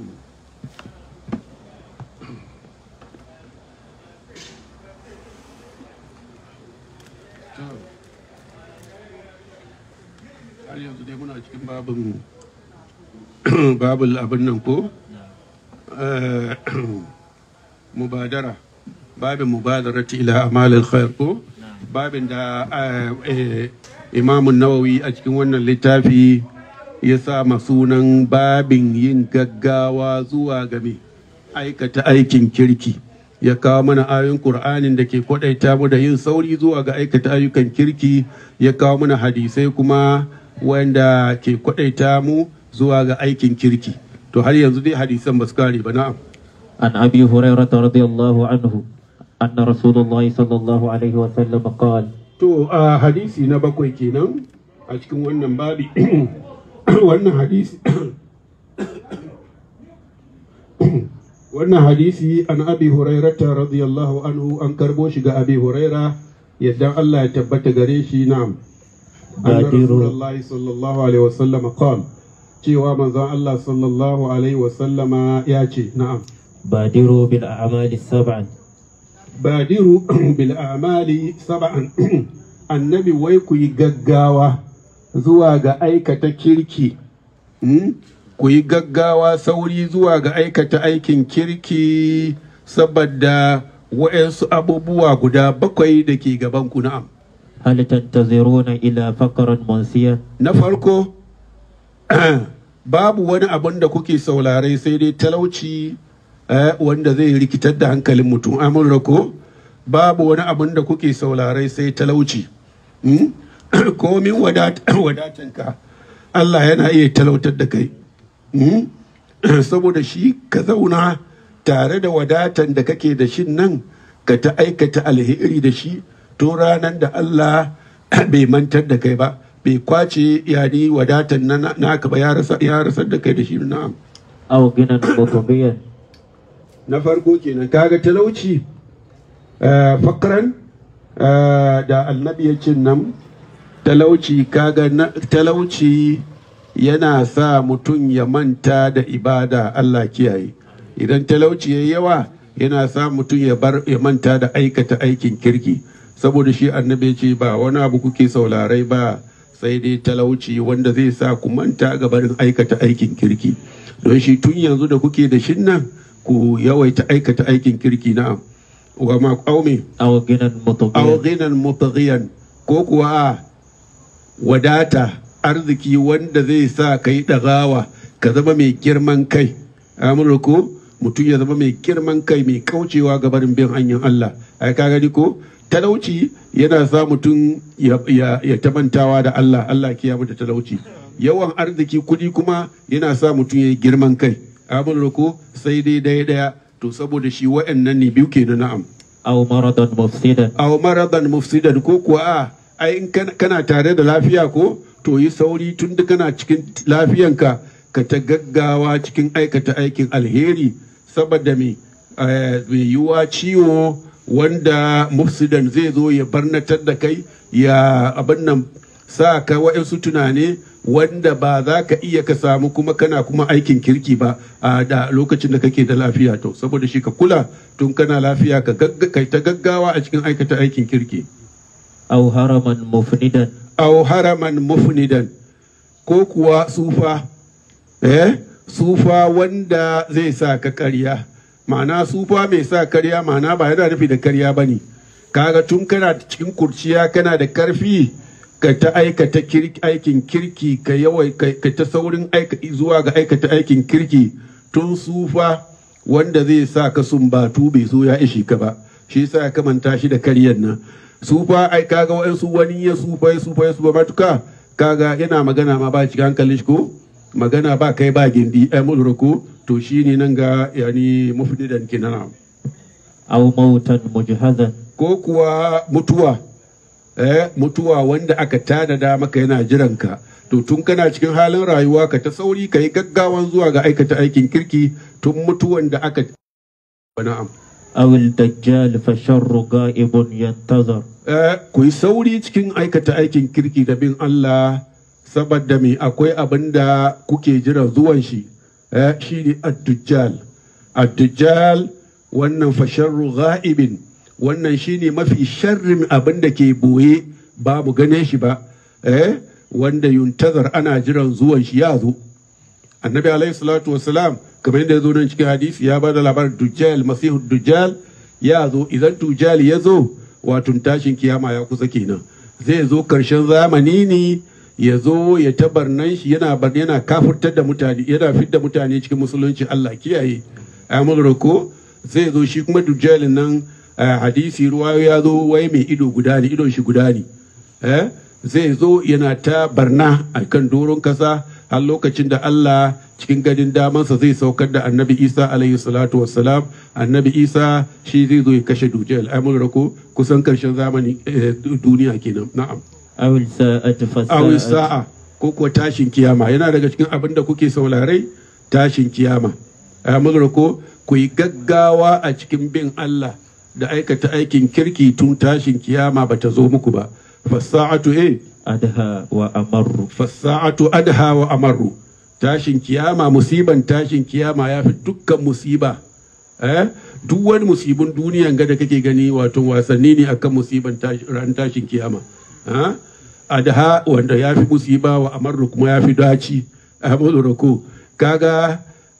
har yanzu dai muna cikin babin babul abin nan ko Eh, mubadara babin mubadarati ila amalil khair ko babin da eh, eh, imamun nawawi a cikin wannan littafi ya sa sunan babin yin gaggawa zuwa game aikata aikin kirki ya kawo mana ayoyin Kur'anin da ke kwadaita mu da yin sauri zuwa ga aikata ayyukan kirki ya kawo mana hadisai kuma wanda ke kwadaita mu zuwa ga aikin kirki to har yanzu dai hadisan ba su kare ba na'am عن أبي هريرة رضي الله عنه أن رسول الله صلى الله عليه وسلم قال To a hadisi na bakwai kenan a cikin wannan babi wannan hadisi wannan hadisi an abi hurairata radiyallahu anhu an karbo shi ga abi huraira yadda Allah ya tabbata gare shi na'am anna Badiru. rasulullahi sallallahu alaihi wasallam qala cewa manzon Allah sallallahu alaihi wasallama ya ce na'am بادروا بالأعمال السبع badiru bil amali saba'an annabi wai ku yi gaggawa zuwa ga aikata kirki Hmm? ku yi gaggawa sauri zuwa ga aikata aikin kirki saboda wa'yansu abubuwa guda bakwai da ke gaban ku na'am هل تنتظرون إلى فقر منسيا na farko babu wani abin da kuke saurare sai dai talauci eh, wanda zai rikitar da hankalin mutum amurra ko babu wani abin da kuke saurare sai talauci Hmm? komin wadat- wadatanka Allah yana iya talautar da kai Hmm? saboda shi ka zauna tare da wadatan da kake da shin nan ka ta aikata alheri da shi tun ranar da Allah bai mantar da kai ba bai kwace yani wadatan na naka ba ya rasa ya rasar da kai da shi na'am أو غنى مطغيا na farko kenan kaga talauci eh, fakran eh, da annabi ya ce nan talauci kaga na- talauci yana sa mutum ya manta da ibada Allah kiyaye idan talauci ya yawa yana sa mutum ya bar ya manta da aikata aikin kirki saboda shi annabi ya ce ba wani abu kuke saularai ba sai dai talauci wanda zai sa ku manta ga barin aikata aikin kirki don shi tun yanzu da kuke da shin nan ku yawaita aikata aikin kirki na'am wa ma qaume أو غنى aw مطغيا ghinan mutaghiyan ko kuwa a wadata arziki wanda zai sa ka yi ɗagawa ka zama mai girman kai amurko mutum ya zama mai girman kai mai kaucewa ga barin bin hanyar Allah ai ka gani ko talauci yana sa mutum ya, ya, ya tamantawa da Allah Allah kiya da talauci yawan arziki kuɗi kuma yana sa mutum ya yi girman kai amurko sai dai daya daya to saboda shi wa'annan ne biyu ke na'am أو مرضا مفسدا aw maradan mufsidan ko kuwa a ai in kana- kana tare da lafiya ko to yi sauri tun da kana cikin lafiyanka ka ta gaggawa cikin aikata aikin alheri saboda me eh, mai yiwuwa ciwo wanda mufsidan zai zo ya barnatar da kai ya abin nan sa ka wa'insu tunane wanda ba za ka iya ka samu kuma kana kuma aikin kirki ba a da lokacin da kake da lafiya to saboda shi ka kula tun kana lafiya ka gagga- kai ta gaggawa a cikin aikata aikin kirki أو هرما مفندا aw haraman mufnidan ko kuwa sufa eh sufa wanda zai sa ka karya ma'ana sufa mai sa karya ma'ana ba yana nufi da karya ba ne kaga tun kana cikin kurciya kana da karfi ka ta aikata kirki- aikin kirki ka yawai ka ka ta saurin aika zuwa ga aikata aikin kirki tun sufa wanda zai sa ka sumbatu bai zo ya ishi ka ba shi yasa ya kamanta shi da karyan nan sufa ai kaga wa'ansu wani ya sufa ya sufa ya sufa matuka kaga yana magana ma ba cikin hankalin shi ko magana ba kai ba gindi ai mulura ko to shine nan ga yani mufdidan kinana أو موتا مجهزا ko kuwa mutuwa eh mutuwa wanda aka tanada maka yana jiranka to tun kana cikin halin rayuwa ka ta sauri ka yi gaggawan zuwa ga aikata aikin kirki tun mutuwan da aka na'am أو الدجال فالشر غائب ينتظر Eh, ku yi sauri cikin aikata aikin kirki da bin Allah saboda me akwai abin da kuke jira zuwan shi eh, shi ne ad-dujjal ad-dujjal wannan fa sharru ghaibin wannan shi ne mafi sharrin abin da ke boye babu gane shi ba eh, wanda yuntazar ana jiran zuwan shi ya zo annabi alaihi salatu wasalam kamar yadda ya zo nan cikin hadisi ya bada labarin dujjal masihu dujjal ya zo idan dujjal ya zo wato tashin kiyama ya kusa kenan zai zo karshen zamani ne ya zo ya tabarnan shi yana bar yana kafurtar da mutane yana fidda mutane cikin musulunci Allah kiyaye amul ko zai zo shi kuma dujjal nan a hadisi ruwa ya zo wai mai ido guda ne idon shi guda ne eh zai zo yana ta barna a kan doron kasa har lokacin da Allah cikin gadin damansa zai saukar da annabi Isa alaihi salatu wassalam annabi Isa shi zai zo ya kashe dujjal amul ko kusan karshen zamani eh, duniya kenan na'am أو الساعة awi فالساعة sa'a ko kuwa tashin kiyama yana daga cikin abin da kuke saurarai tashin kiyama a ko ku yi gaggawa a cikin bin Allah da aikata aikin kirki tun tashin kiyama bata zo muku ba fasa'atu eh أدهى وأمر fasa'atu adha wa amaru tashin kiyama musiban tashin kiyama ya fi dukkan musiba eh duk wani musibin duniyan ga da kake gani wato wasanni ne akan musiban tashi- ran tashin kiyama ha adha wanda ya fi musiba wa amaru kuma ya fi daci a ko kaga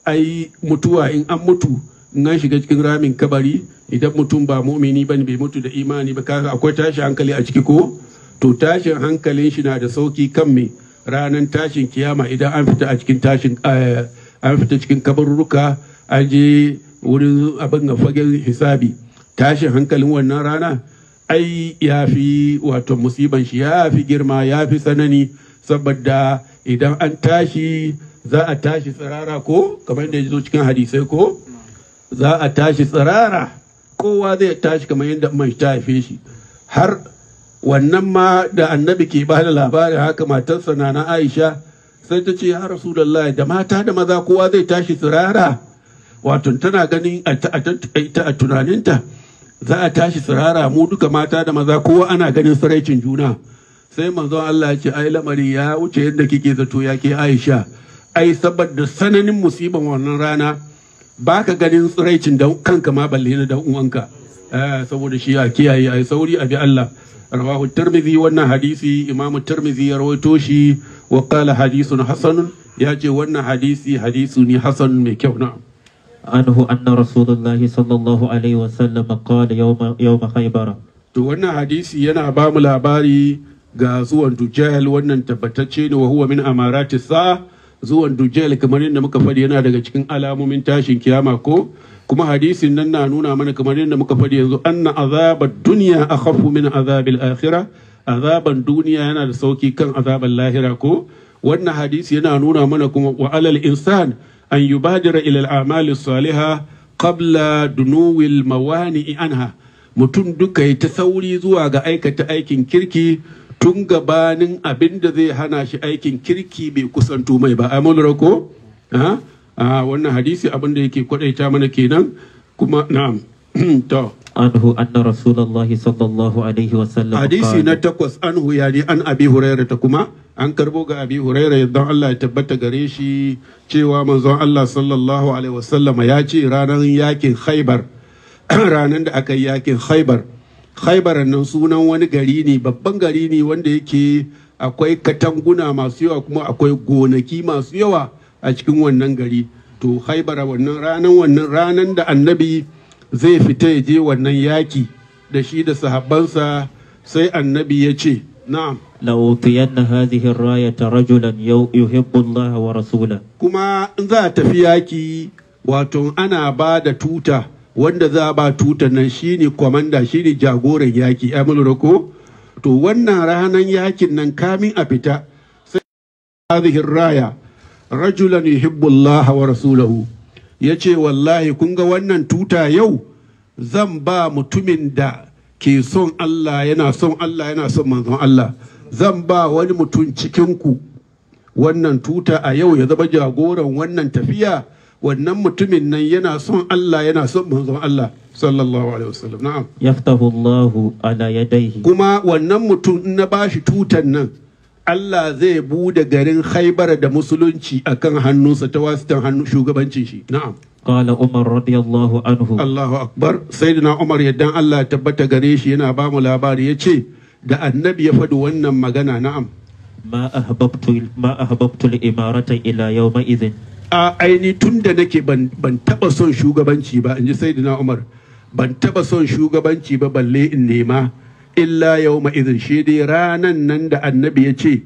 ai mutuwa in an mutu in an shiga cikin ramin kabari idan mutum ba mumini bane bai mutu da imani ba kaga akwai tashin hankali a ciki ko to tashin hankalin shi na da sauki kan me ranar tashin kiyama idan an fita a cikin tashin eh, an fita cikin kabarurruka an je wurin abin ga fagen hisabi tashin hankalin wannan rana ai ya fi wato musiban shi ya fi girma ya fi tsanani saboda idan an tashi za a tashi tsirara ko kamar da ya zo cikin hadisai ko za a tashi tsirara kowa zai tashi kamar yadda mai ta haife shi har wannan ma da annabi ke ba da labarin haka matarsa na na aisha sai ta ce ya rasulallah da mata da maza kowa zai tashi tsirara wato tana ganin a ta- a ta- ita a tunaninta za a tashi tsirara mu duka mata da maza kowa ana ganin tsiraicin juna sai manzon Allah ya ce ai lamari ya wuce yadda kike zato ya ke Aisha ai saboda sananin musiban wannan rana baka ganin tsiraicin da kanka ma balle na dan uwanka Eh, saboda shi a kiyaye ai sauri a bi Allah rawahu tirmidhi wannan hadisi imamu tirmidhi ya rawaito shi wa qala hadithun hasanun ya ce wannan hadisi hadisi ne hasan mai kyau na'am عنه أن رسول الله صلى الله عليه وسلم قال يوم يوم خيبر To wannan hadisi yana ba mu labari ga zuwan Dujjal wannan tabbatacce ne wa huwa min amarati sa zuwan Dujjal kamar yadda muka faɗi yana daga cikin alamomin tashin kiyama ko kuma hadisin nan na nuna mana kamar yadda muka faɗi yanzu anna azabad dunya akhafu min azabil akhirah azaban duniya yana da sauki kan azaban lahira ko wannan hadisi yana nuna mana kuma wa alal insan an yubadira ila al-a'mali salihah qabla dunuwil mawani'i anha mutum duka ya ta sauri zuwa ga aikata aikin kirki tun gabanin abin da zai hana shi aikin kirki bai kusanto mai ba ai mulra ko a a wannan hadisi abin da yake kwadaita mana kenan kuma na'am to عنه أن رسول الله صلى الله عليه وسلم hadisi قال na takwas an huya ne an abi huraira ta kuma an karbo ga abi huraira yadda Allah ya tabbata gare shi cewa manzon Allah sallallahu alaihi wasallam ya ce ranar yakin khaibar ranar da aka yi yakin khaibar khaibar nan sunan wani gari ne babban gari ne wanda yake akwai katanguna masu yawa kuma akwai gonaki masu yawa a cikin wannan gari to khaibar wannan ranar wannan ranar da annabi zai fita ya je wannan yaki da shi da sahabbansa sai annabi ya ce na'am لأوطين هذه الراية رجلا يو- يحب الله ورسوله kuma in za a tafi yaki wato ana ba da tuta wanda za a ba tuta nan shine kwamanda shine jagoran yaki ya lura ko to wannan ranar yakin nan kamin a fita sai hadhihi raya rajulan yuhibbu Allah wa rasulahu yace wallahi kun ga wannan tuta yau zan ba mutumin da ke son Allah yana son Allah yana son manzon Allah zan ba wani mutum cikin ku wannan tuta a yau ya zama jagoran wannan tafiya wannan mutumin nan yana son Allah yana son manzon Allah sallallahu alaihi wasallam na'am يفتح الله على يديه kuma wannan mutum in na bashi tutan nan Allah zai bude garin Khaibar da musulunci akan hannunsa ta wasitan hannun shugabancin shi na'am قال عمر رضي الله عنه Allahu akbar sayyidina Umar yaddan Allah ya tabbata gare shi yana ba mu labari yace da annabi ya faɗi wannan magana na'am ما أحببت ما أحببت الإمارة إلى يومئذ a aini tun da nake ban ban taba son shugabanci ba in ji sayyidina umar ban taba son shugabanci ba balle in nema illa yawma idin shi dai ranan nan da annabi ya ce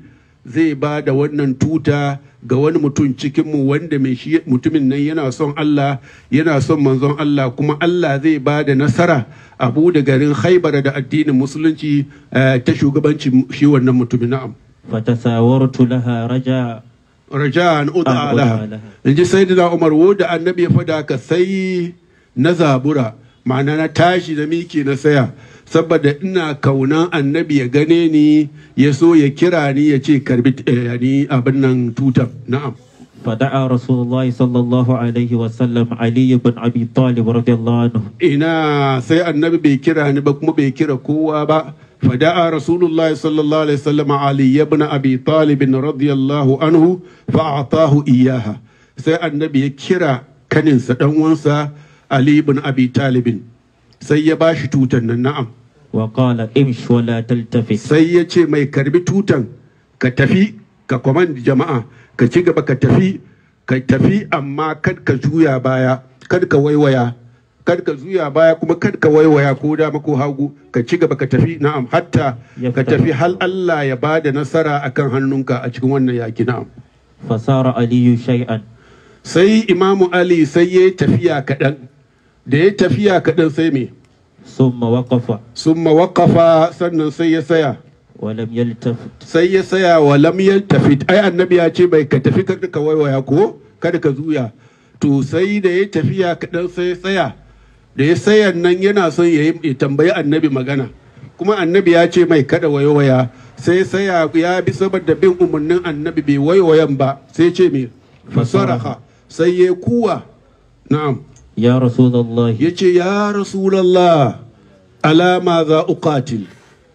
zai ba da wannan tuta ga wani mutum cikinmu wanda mai shi mutumin nan yana son Allah yana son manzon Allah kuma Allah zai ba da nasara abu da garin haibara da addinin musulunci eh, ta shugabanci shi wannan mutumin na'am فتساورت لها رجاء raja'an An ud'a ud'a laha laha. in ji sayyidina Umar wo da annabi ya fada ka sai na zabura ma'ana na tashi da miki na saya saboda ina kaunan annabi ya gane ni ya so ya kira ni ya ce karbi eh, yani abin nan tutan na'am فدعا رسول الله صلى الله عليه وسلم علي بن أبي طالب رضي الله عنه ina sai annabi bai kira ni ba kuma bai kira kowa ba fada'a rasulullah sallallahu alaihi wasallam ali ibn abi talib radiyallahu anhu fa'atahu iyaha sai annabi ya kira kaninsa dan uwansa ali ibn abi talib sai ya bashi tutan nan na'am وقال امش ولا تلتفت sai ya ce mai karbi tutan ka tafi ka command jama'a ka ci gaba ka tafi ka tafi amma kad ka juya baya kad ka waiwaya kad ka juya baya kuma kad ka waiwaya ko dama ko hagu ka ci gaba ka tafi na'am hatta Ya ka fita. tafi hal Allah ya bada nasara akan hannunka a cikin wannan yaki na'am فصار علي شيئا sai imamu ali sai ya tafiya kaɗan da ya tafiya kaɗan sai me ثم وقف summa waƙafa sannan sai ya saya ولم يلتفت sai ya saya wa lam yaltafit ai annabi ya ce bai ka tafi kada ka waiwaya ko kada ka zuya to sai da ya tafiya kaɗan sai ya tsaya da ya tsaya nan yana son ya yi- ya tambayi annabi magana kuma annabi ya ce mai kada waiwaya sai ya tsaya ya bi saboda bin umarnin annabi bai waiwayan ba sai ce me fasaraha sai ya kuwa na'am يا رسول الله ya ce ya rasulallah alama za uqatil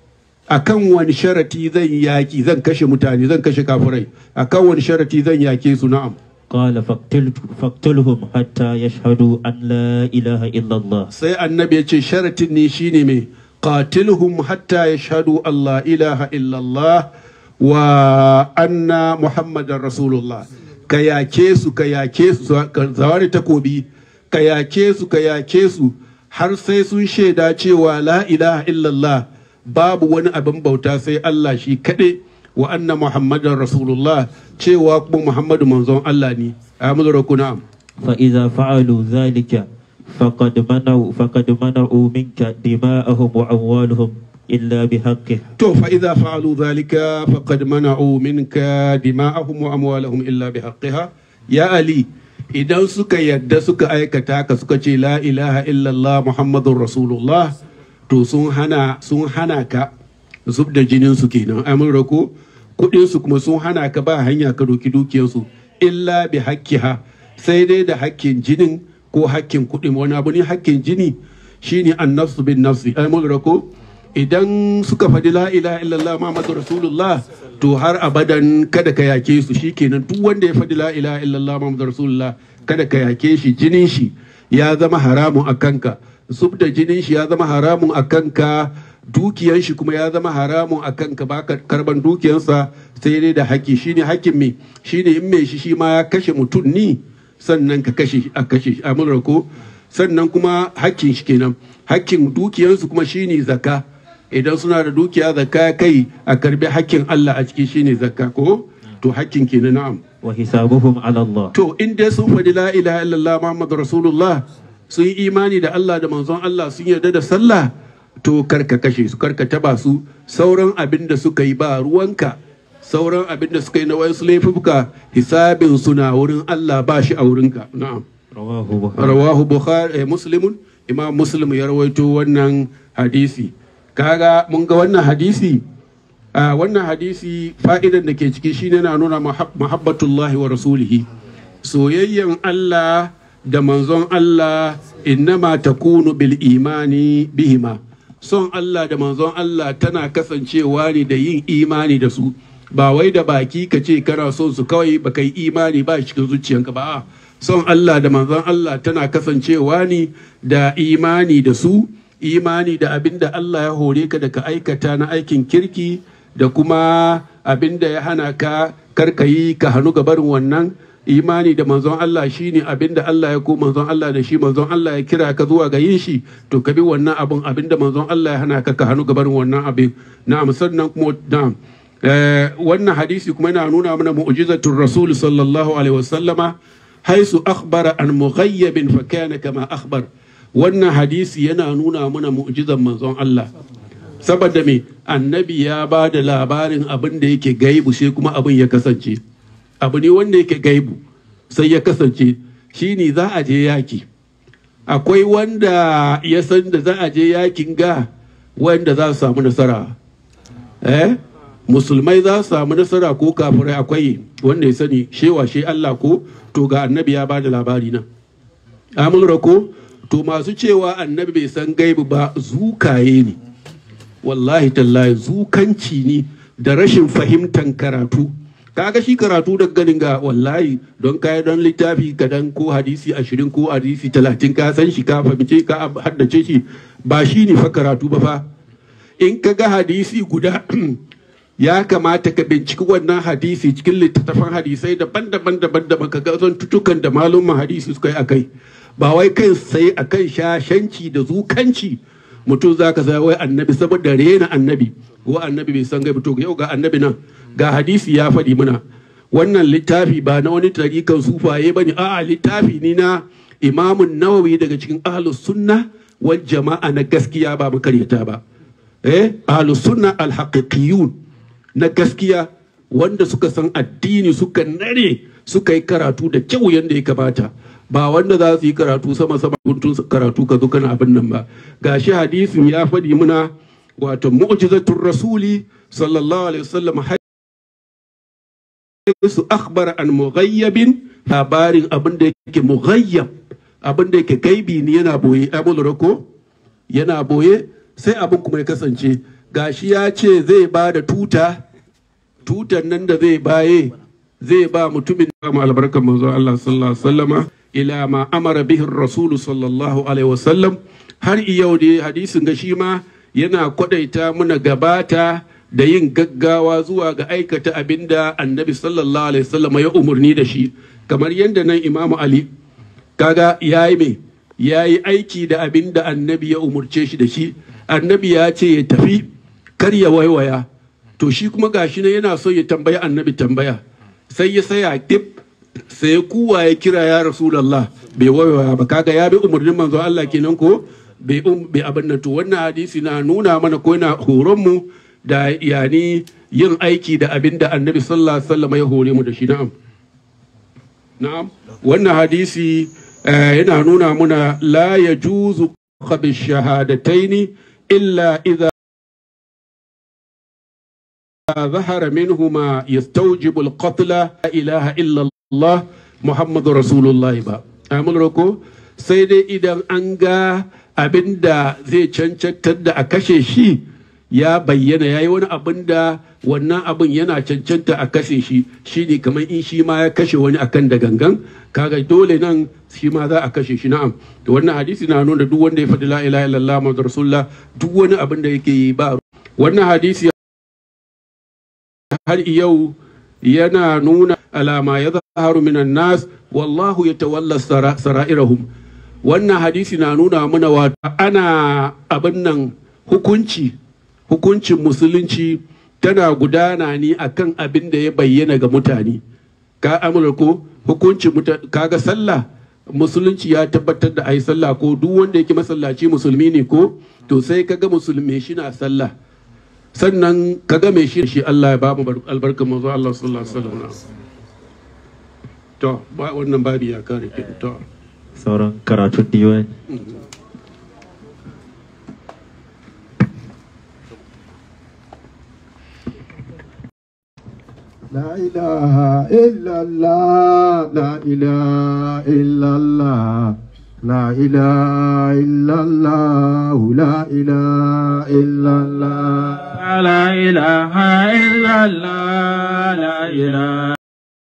akan wani sharati zan yaki zan kashe mutane zan kashe kafirai akan wani sharati zan yake su na'am قال فاقتل فاقتلهم حتى يشهدوا أن لا إله إلا الله sai annabi ya ce sharatin ne shine mai qatilhum hatta yashhadu Allah ilaha illallah wa anna muhammadar rasulullah ka yake su ka yake su ka zawari takobi ka yake su ka yake su har sai sun shaida cewa la ilaha illallah babu wani abin bauta sai Allah shi kaɗai wa anna muhammadar rasulullah cewa kuma muhammadu manzon Allah ne amadu rakuna فإذا فعلوا ذلك فقد منعوا فقد منعوا منك دماءهم وأموالهم إلا بحقه To fa idza fa'alu dhalika faqad mana'u minka dima'ahum wa amwalahum illa bihaqqiha ya ali idan suka yadda suka aikata ka suka ce la ilaha illallah muhammadur rasulullah to sun hana sun hana ka zub da jinin su kenan amin rako kudin su kuma sun hana ka ba hanya ka doki dukiyar su illa bi haqqiha sai dai da hakkin jinin ko hakkin kudin wani abu ne hakkin jini shine annafsu bin nafsi amin rako idan suka faɗi la ilaha illallah Muhammadu Rasulullah to har abadan kada ka yake su shikenan duk wanda ya faɗi la ilaha illallah Muhammadu Rasulullah kada ka yake shi jinin shi ya zama haramun a kanka zub da jinin shi ya zama haramun a kanka dukiyan shi kuma ya zama haramun a kanka ba ka karban dukiyansa sai dai da haƙƙi shine haƙƙin me shine in mai shi shi ma ya kashe mutum ni sannan ka kashe a kashe shi a ko sannan kuma hakkin shi kenan hakkin dukiyansu kuma shine zakka idan suna da dukiya zakka kai a karbi hakkin Allah a ciki shine zakka ko to hakkin kenan na'am وحسابهم على الله to in dai sun faɗi la ilaha illallah muhammadu rasulullah sun yi imani da Allah da manzon Allah sun yarda da sallah to karka kashe su karka taba su sauran abin da suka yi ba ruwanka sauran abin da suka yi na wasu laifuka hisabin suna wurin Allah ba shi a wurinka na'am رواه بخاري rawahu bukhari eh, muslimun imam muslim ya rawaito wannan hadisi kaga mun ga wannan hadisi a wannan hadisi fa'idan da ke ciki shine na nuna mahab- mahabbatullahi wa rasulihi soyayyan Allah da manzon Allah innama takunu bil imani bihima son Allah da manzon Allah tana kasancewa ne da yin imani da su ba wai da baki ka ce kana son su kawai ba kai imani ba cikin zuciyanka ba a'a. son Allah da manzon Allah tana kasancewa ne da imani da su imani da abin da Allah ya hore ka da ka aikata na aikin kirki da kuma abin da ya hana ka karka yi ka hannu ga barin wannan imani da manzon Allah shine abin da Allah ya ko manzon Allah da shi manzon Allah ya kira ka zuwa ga yin shi to ka bi wannan abin abin da manzon Allah ya hana ka ka hannu ga barin wannan abin na'am sannan kuma na'am Eh, wannan hadisi kuma yana nuna mana mu'jizatul rasul sallallahu alaihi wasallama haisu akhbara an mughayyabin fa kana kama akhbar wannan hadisi yana nuna mana mu'jizan manzon Allah saboda me annabi ya ba da labarin abin da yake gaibu sai kuma abin ya kasance abu ne wanda yake gaibu sai ya kasance shine za a je yaki akwai wanda ya san da za a je yakin ga wanda za su samu nasara eh musulmai za su samu nasara ko kafirai akwai wanda ya sani shewa she Allah ko to ga annabi ya bada labari nan amulra ko to masu cewa annabi bai san gaibu ba zukaye ne wallahi tallahi zukanci ne da rashin fahimtan karatu kaga shi karatu da ganin ga wallahi don kayan don littafi kadan ko hadisi ashirin ko hadisi talatin ka san shi ka fahimce ka haddace shi ba shi ne fa karatu ba fa in ka ga hadisi guda ya kamata ka binciki wannan hadisi cikin littattafan hadisai daban-daban daban-daban ka ga tutukan da malumman hadisi suka yi a kai ba wai kai sai a kan shashanci da zukanci mutum za ka wai annabi saboda rena annabi ko annabi bai san gaibu to yau ga annabi nan ga hadisi ya faɗi mana wannan littafi ba na wani tarikan sufaye ba ne a'a littafi ne na imamun nawawi daga cikin ahlus sunna wal jama'a na gaskiya ba makaryata ba eh ahlus sunna al haqiqiyun na gaskiya wanda suka san addini suka nare suka yi karatu da kyau yadda ya kamata ba wanda za su yi karatu sama sama guntun karatu ka zo kana abin nan ba gashi hadisin ya faɗi muna wato mu'jizatul rasuli sallallahu alaihi wasallam su akhbara an mughayyabin labarin abin da yake mughayyab abin da yake gaibi ne yana boye abul rako yana boye sai abin kuma ya kasance gashi ya ce zai ba da tuta tutan nan da zai baye zai ba mutumin da mu albarkar manzo Allah sallallahu alaihi wasallama ila ma amara bihi rasulu sallallahu alaihi wasallam har yau da hadisin ga shi ma yana kwadaita muna gabata da yin gaggawa zuwa ga aikata abinda annabi sallallahu alaihi wasallam ya umurni da shi kamar yadda nan imamu ali kaga yayi me yayi aiki da abinda annabi ya umurce shi da shi annabi ya ce ya tafi kar ya waiwaya to shi kuma gashi ne yana so ya tambayi annabi tambaya sai ya saya dip sai kuwa ya kira ya rasulullah bai waiwaya ba kaga ya bi umarnin manzo Allah kenan ko bai um bai abin nan to wannan hadisi na nuna mana ko yana horon mu da yani yin aiki da abin da annabi sallallahu alaihi wasallam ya hore mu da shi na'am na'am wannan hadisi yana nuna muna la yajuzu qabi shahadataini illa idza ظهر منهما يستوجب القتل لا إله إلا الله محمد رسول الله با أمل ركو سيدي إذا أنغا abinda zai cancantar da a kashe shi ya bayyana ya yi wani abin da wannan abin yana cancanta a kashe shi shi ne kamar in shi ma ya kashe wani akan da gangan kaga dole nan shi ma za a kashe shi na'am da wannan hadisi na nuna duk wanda ya faɗi la ilaha illallah muhammadu rasulullah duk wani abin da yake yi ba wannan hadisi har yau yana nuna alama ya zaharu minan nas wallahu ya tawalla sara'irahum wannan hadisi na nuna mana wata ana abin nan hukunci hukuncin musulunci tana gudana ne akan abin da ya bayyana ga mutane ka amurko hukuncin kaga sallah musulunci ya tabbatar da ai sallah ko duk wanda yake masallaci musulmi ne ko to sai kaga musulmi shi na sallah sannan ka ga mai shi shi Allah ya ba mu albarkar manzo Allah sallallahu alaihi wasallam to ba wannan babi ya kare ki to sauran karatun diwan لا إله إلا الله لا إله إلا الله لا إله إلا الله لا إله إلا الله لا إله إلا الله لا إله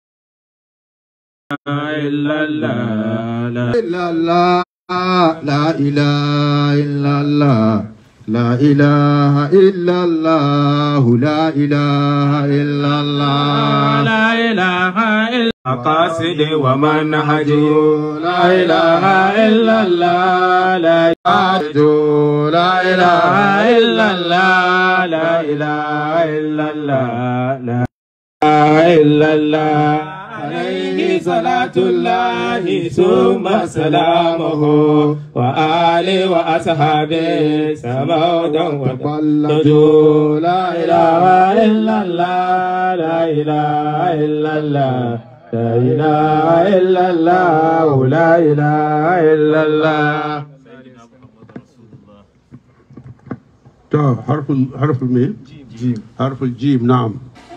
إلا الله لا إلا الله لا إله إلا الله لا إله إلا الله لا إله إلا الله لا إله إلا مقاصد ومنهج لا إله إلا الله لا لا إله إلا الله لا إله إلا الله لا إله إلا الله عليه صلاة الله ثم سلامه وآله وأصحابه سمودا وتبلدوا لا إله إلا الله لا إله إلا الله لا إله إلا الله لا إله إلا الله to harful harful me جيم harful jim na'am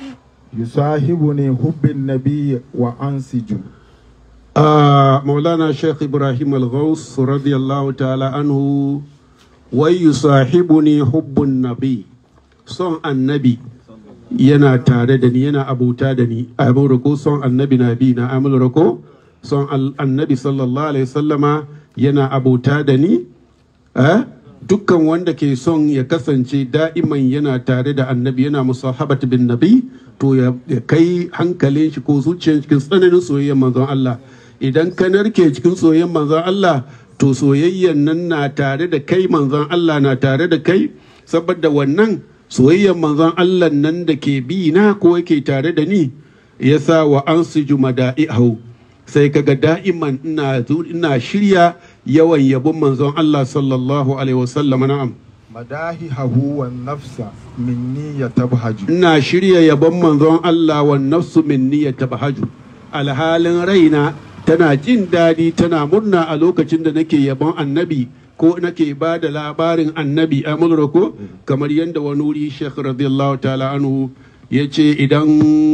يصاحبني حب النبي وأنسج آه مولانا شيخ إبراهيم الغوث رضي الله تعالى عنه ويصاحبني حب النبي son annabi yana tare da ni yana abuta da ni a ko son annabi na bi na amul ko son al- annabi sallallahu alaihi sallama yana abuta da ni eh? dukkan wanda ke son ya kasance da'iman yana tare da annabi yana musahabat bin nabi to ya ya kai hankalin shi ko zuciyar cikin tsananin soyayyar manzon Allah idan ka narke cikin soyayyar manzon Allah to soyayyar nan na tare da kai manzon Allah na tare da kai saboda wannan soyayyar manzon Allah nan da ke bi na ko yake tare da ni yasa wa ansiju mada'ihu sai kaga da'iman ina zu- ina shirya yawan yabon manzon Allah sallallahu alaihi wasallam na'am مداهه والنفس مني يتبهج ina shirya yabon manzon Allah wa nafsu minni ya tabahaju alhalin raina tana jin daɗi tana murna a lokacin da nake yabon annabi ko nake ba da labarin annabi a ko kamar yadda wani wuri Sheikh radiyallahu ta'ala anhu ya ce idan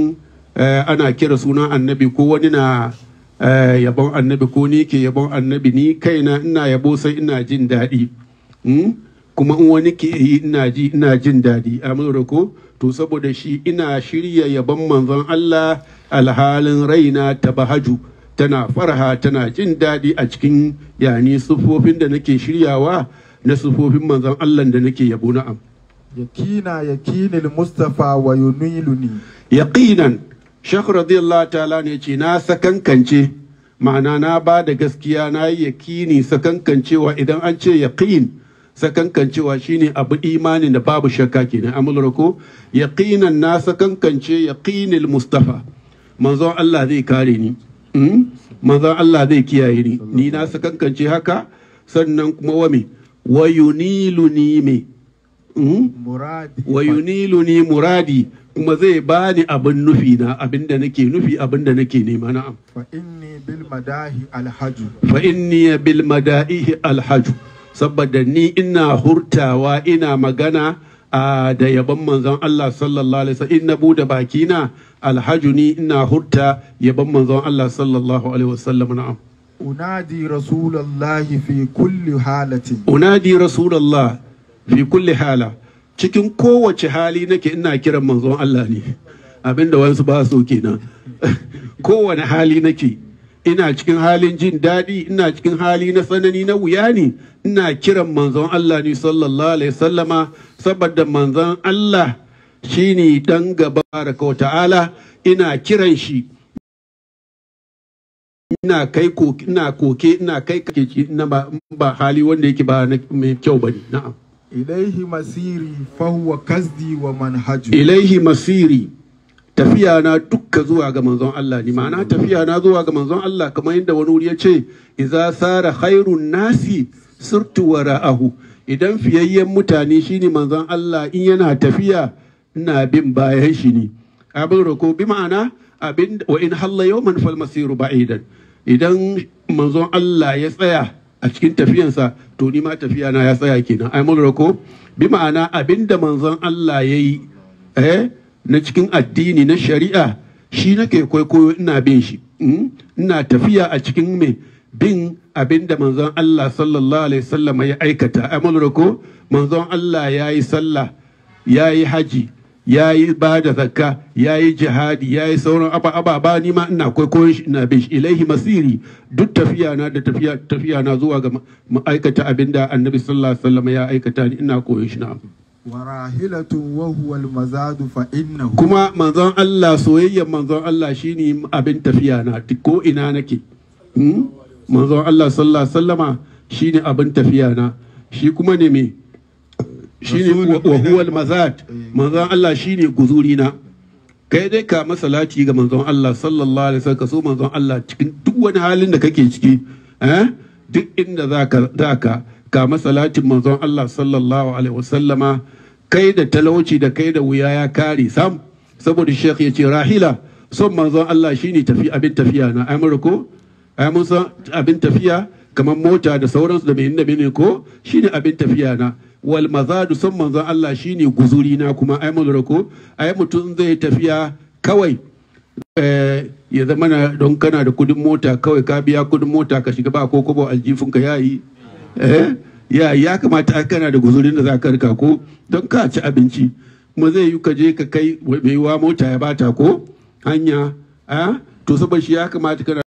eh, ana kira sunan annabi ko wani na eh, yabon annabi ko ni ke yabon annabi ni kaina ina yabo sai ina jin daɗi Hmm? kuma in wani ke yi ina ji ina jin daɗi a ko to saboda shi ina shirya yabon manzon Allah alhalin raina ta bahaju tana farha tana jin daɗi a cikin yani sufofin da nake shiryawa na sufofin manzon Allah da nake yabo na'am يكينا يكين المصطفى وينيلني yaqinan shekh radiyallahu ta'ala ne ce na sakankance ma'ana na ba da gaskiya na yi yakini sakankancewa idan an ce yaqin sakankancewa shine abu imanin da babu shakka kenan amulra ko yaqinan na sakankance yaqinil mustafa manzon Allah zai kare ni Mm? manzon Allah zai kiyaye ni ni na sakankance haka sannan kuma wa me wa yuniluni me Mm? مرادي wa yuniluni muradi kuma zai bani abin nufi na abin da nake nufi abin da nake nema na'am فإني بالمداه الحج fa inni bil mada'ihi alhaju saboda ni ina hurtawa ina magana a da yabon manzon Allah sallallahu alaihi wasallam inna bude bakina alhaju ni ina hurta yabon manzon Allah sallallahu alaihi wasallam na'am أنادي رسول الله في كل حالة unadi rasulullah fi kulli hala cikin kowace hali nake ina kiran manzon Allah ne abinda wasu ba so kenan kowane hali nake ina cikin halin jin daɗi ina cikin hali na tsanani na wuya ne ina kiran manzon Allah ne sallallahu alaihi sallama saboda manzon Allah shine dan gaba wa ta'ala ina kiran shi ina kai ko ina koke ina kai kake ina ba ba hali wanda yake ba na- mai kyau bane na'am إليه مسيري فهو كسدي ومنهجي ilaihi masiri tafiya na dukka zuwa ga manzon Allah ne ma'ana tafiya na zuwa ga manzon Allah kamar yadda wani wuri ya ce idza sara khairun nasi sirtu wara'ahu idan fiyayyen mutane shine manzon Allah in yana tafiya ina bin bayan shi ne abin roko bi ma'ana abin wa in halla yawman fal masiru ba'idan idan manzon Allah ya tsaya a cikin tafiyansa to ni ma tafiya na ya tsaya kenan ai mun rako bi ma'ana abinda manzon Allah ya yi eh na cikin addini na shari'a shi nake kwaikwayo ina bin shi mm? ina tafiya a cikin me bin abinda manzon Allah sallallahu alaihi wasallam ya aikata ai mun rako manzon Allah ya yi sallah ya yi haji ya yi ba da zakka ya yi jihadi ya yi sauran aba ababa ni ma ina kwaikwayon shi ina bin shi ilaihi masiri duk tafiya na da tafiya tafiya na zuwa ga ma- aikata abinda annabi sallallahu alaihi wasallam ya aikata ni ina koyon shi na وراحلة وهو المزاد فإنه kuma manzon Allah soyayyar manzon Allah shine abin tafiya na ko ina nake Hmm? manzon Allah sallallahu alaihi wasallama shine abin tafiya na shi kuma ne me shine wa wa huwal mazat manzon Allah shine guzuri na kai dai ka masalati ga manzon Allah sallallahu alaihi wasallam ka so manzon Allah cikin duk wani halin da kake ciki eh duk inda zaka zaka ka masalatin manzon Allah sallallahu alaihi wasallama kai da talauci da kai da wuya ya kare sam saboda shekh ya ce rahila son manzon Allah shine tafi abin tafiya na amurko ai mun san abin tafiya kamar mota da sauransu da mai da ko shine abin tafiya na wal mazadu son manzon Allah shine guzuri na kuma ai mun ko ai mutum zai tafiya kawai eh, ya zama na don kana da kudin mota kawai ka biya kudin mota ka shiga ba ko kobo aljifin ka yayi eh ya ya kamata ai kana da guzurin da za ka rika ko don ka ci abinci kuma zai yi ka je ka kai mai yiwa mota ya bata ko hanya eh to saboda shi ya kamata kana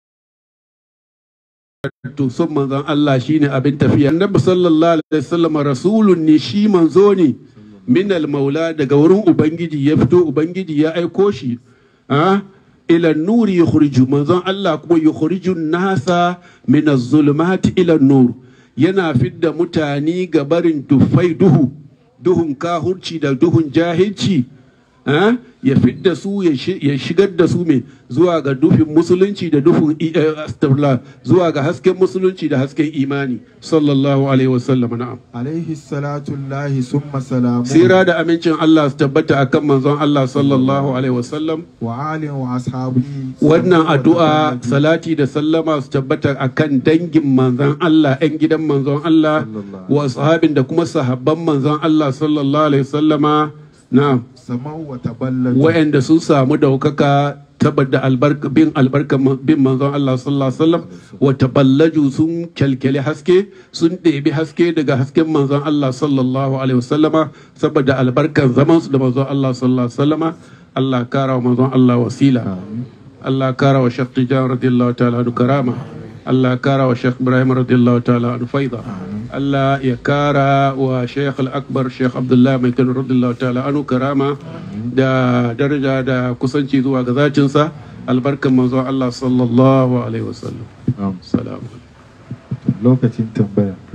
to son manzon Allah shine abin tafiya annabi sallallahu alaihi wasallam rasulun ne shi manzo ne minal maula daga wurin ubangiji ya fito ubangiji ya aiko shi ah ila nuri yukhriju manzon Allah kuma yukhriju nasa min az-zulumati ila nur yana fidda mutane ga barin dufai duhu duhun kahurci da duhun jahilci ah, ya fidda su ya shi- ya shigar da su mai zuwa ga dufin musulunci da dufin i- eh, astaghfirullah, zuwa ga hasken musulunci da hasken imani sallallahu alaihi wasallam na'am عليه الصلاة الله ثم سلامه Sira da amincin Allah su tabbata akan manzon Allah sallallahu alaihi wasallam وآل وأصحابه wannan addu'a salati da sallama su tabbata akan dangin manzon Allah 'yan gidan manzon Allah wa sahabin da kuma sahabban manzon Allah sallallahu alaihi wasallama na'am سموا وتبلدوا wa'anda sun samu daukaka tabbata albarka bin albarka bin manzon Allah sallallahu alaihi wasallam wa taballaju sun kyalkyale haske sun ɗebi haske daga hasken manzon Allah sallallahu alaihi wasallama saboda albarkan zaman su da manzon Allah sallallahu alaihi wasallama Allah kara wa manzon Allah wasila Allah kara wa Sheikh Tijan radiyallahu ta'ala anhu karama Allah kara wa Sheikh Ibrahim radiyallahu ta'ala anhu faida Allah ya kara wa Sheikh Al-Akbar Sheikh Abdullah Mai Kano radiyallahu ta'ala anhu karama da daraja da kusanci zuwa ga zacinsa albarkan manzon Allah sallallahu alaihi wasallam Na'am. salamu lokacin tambaya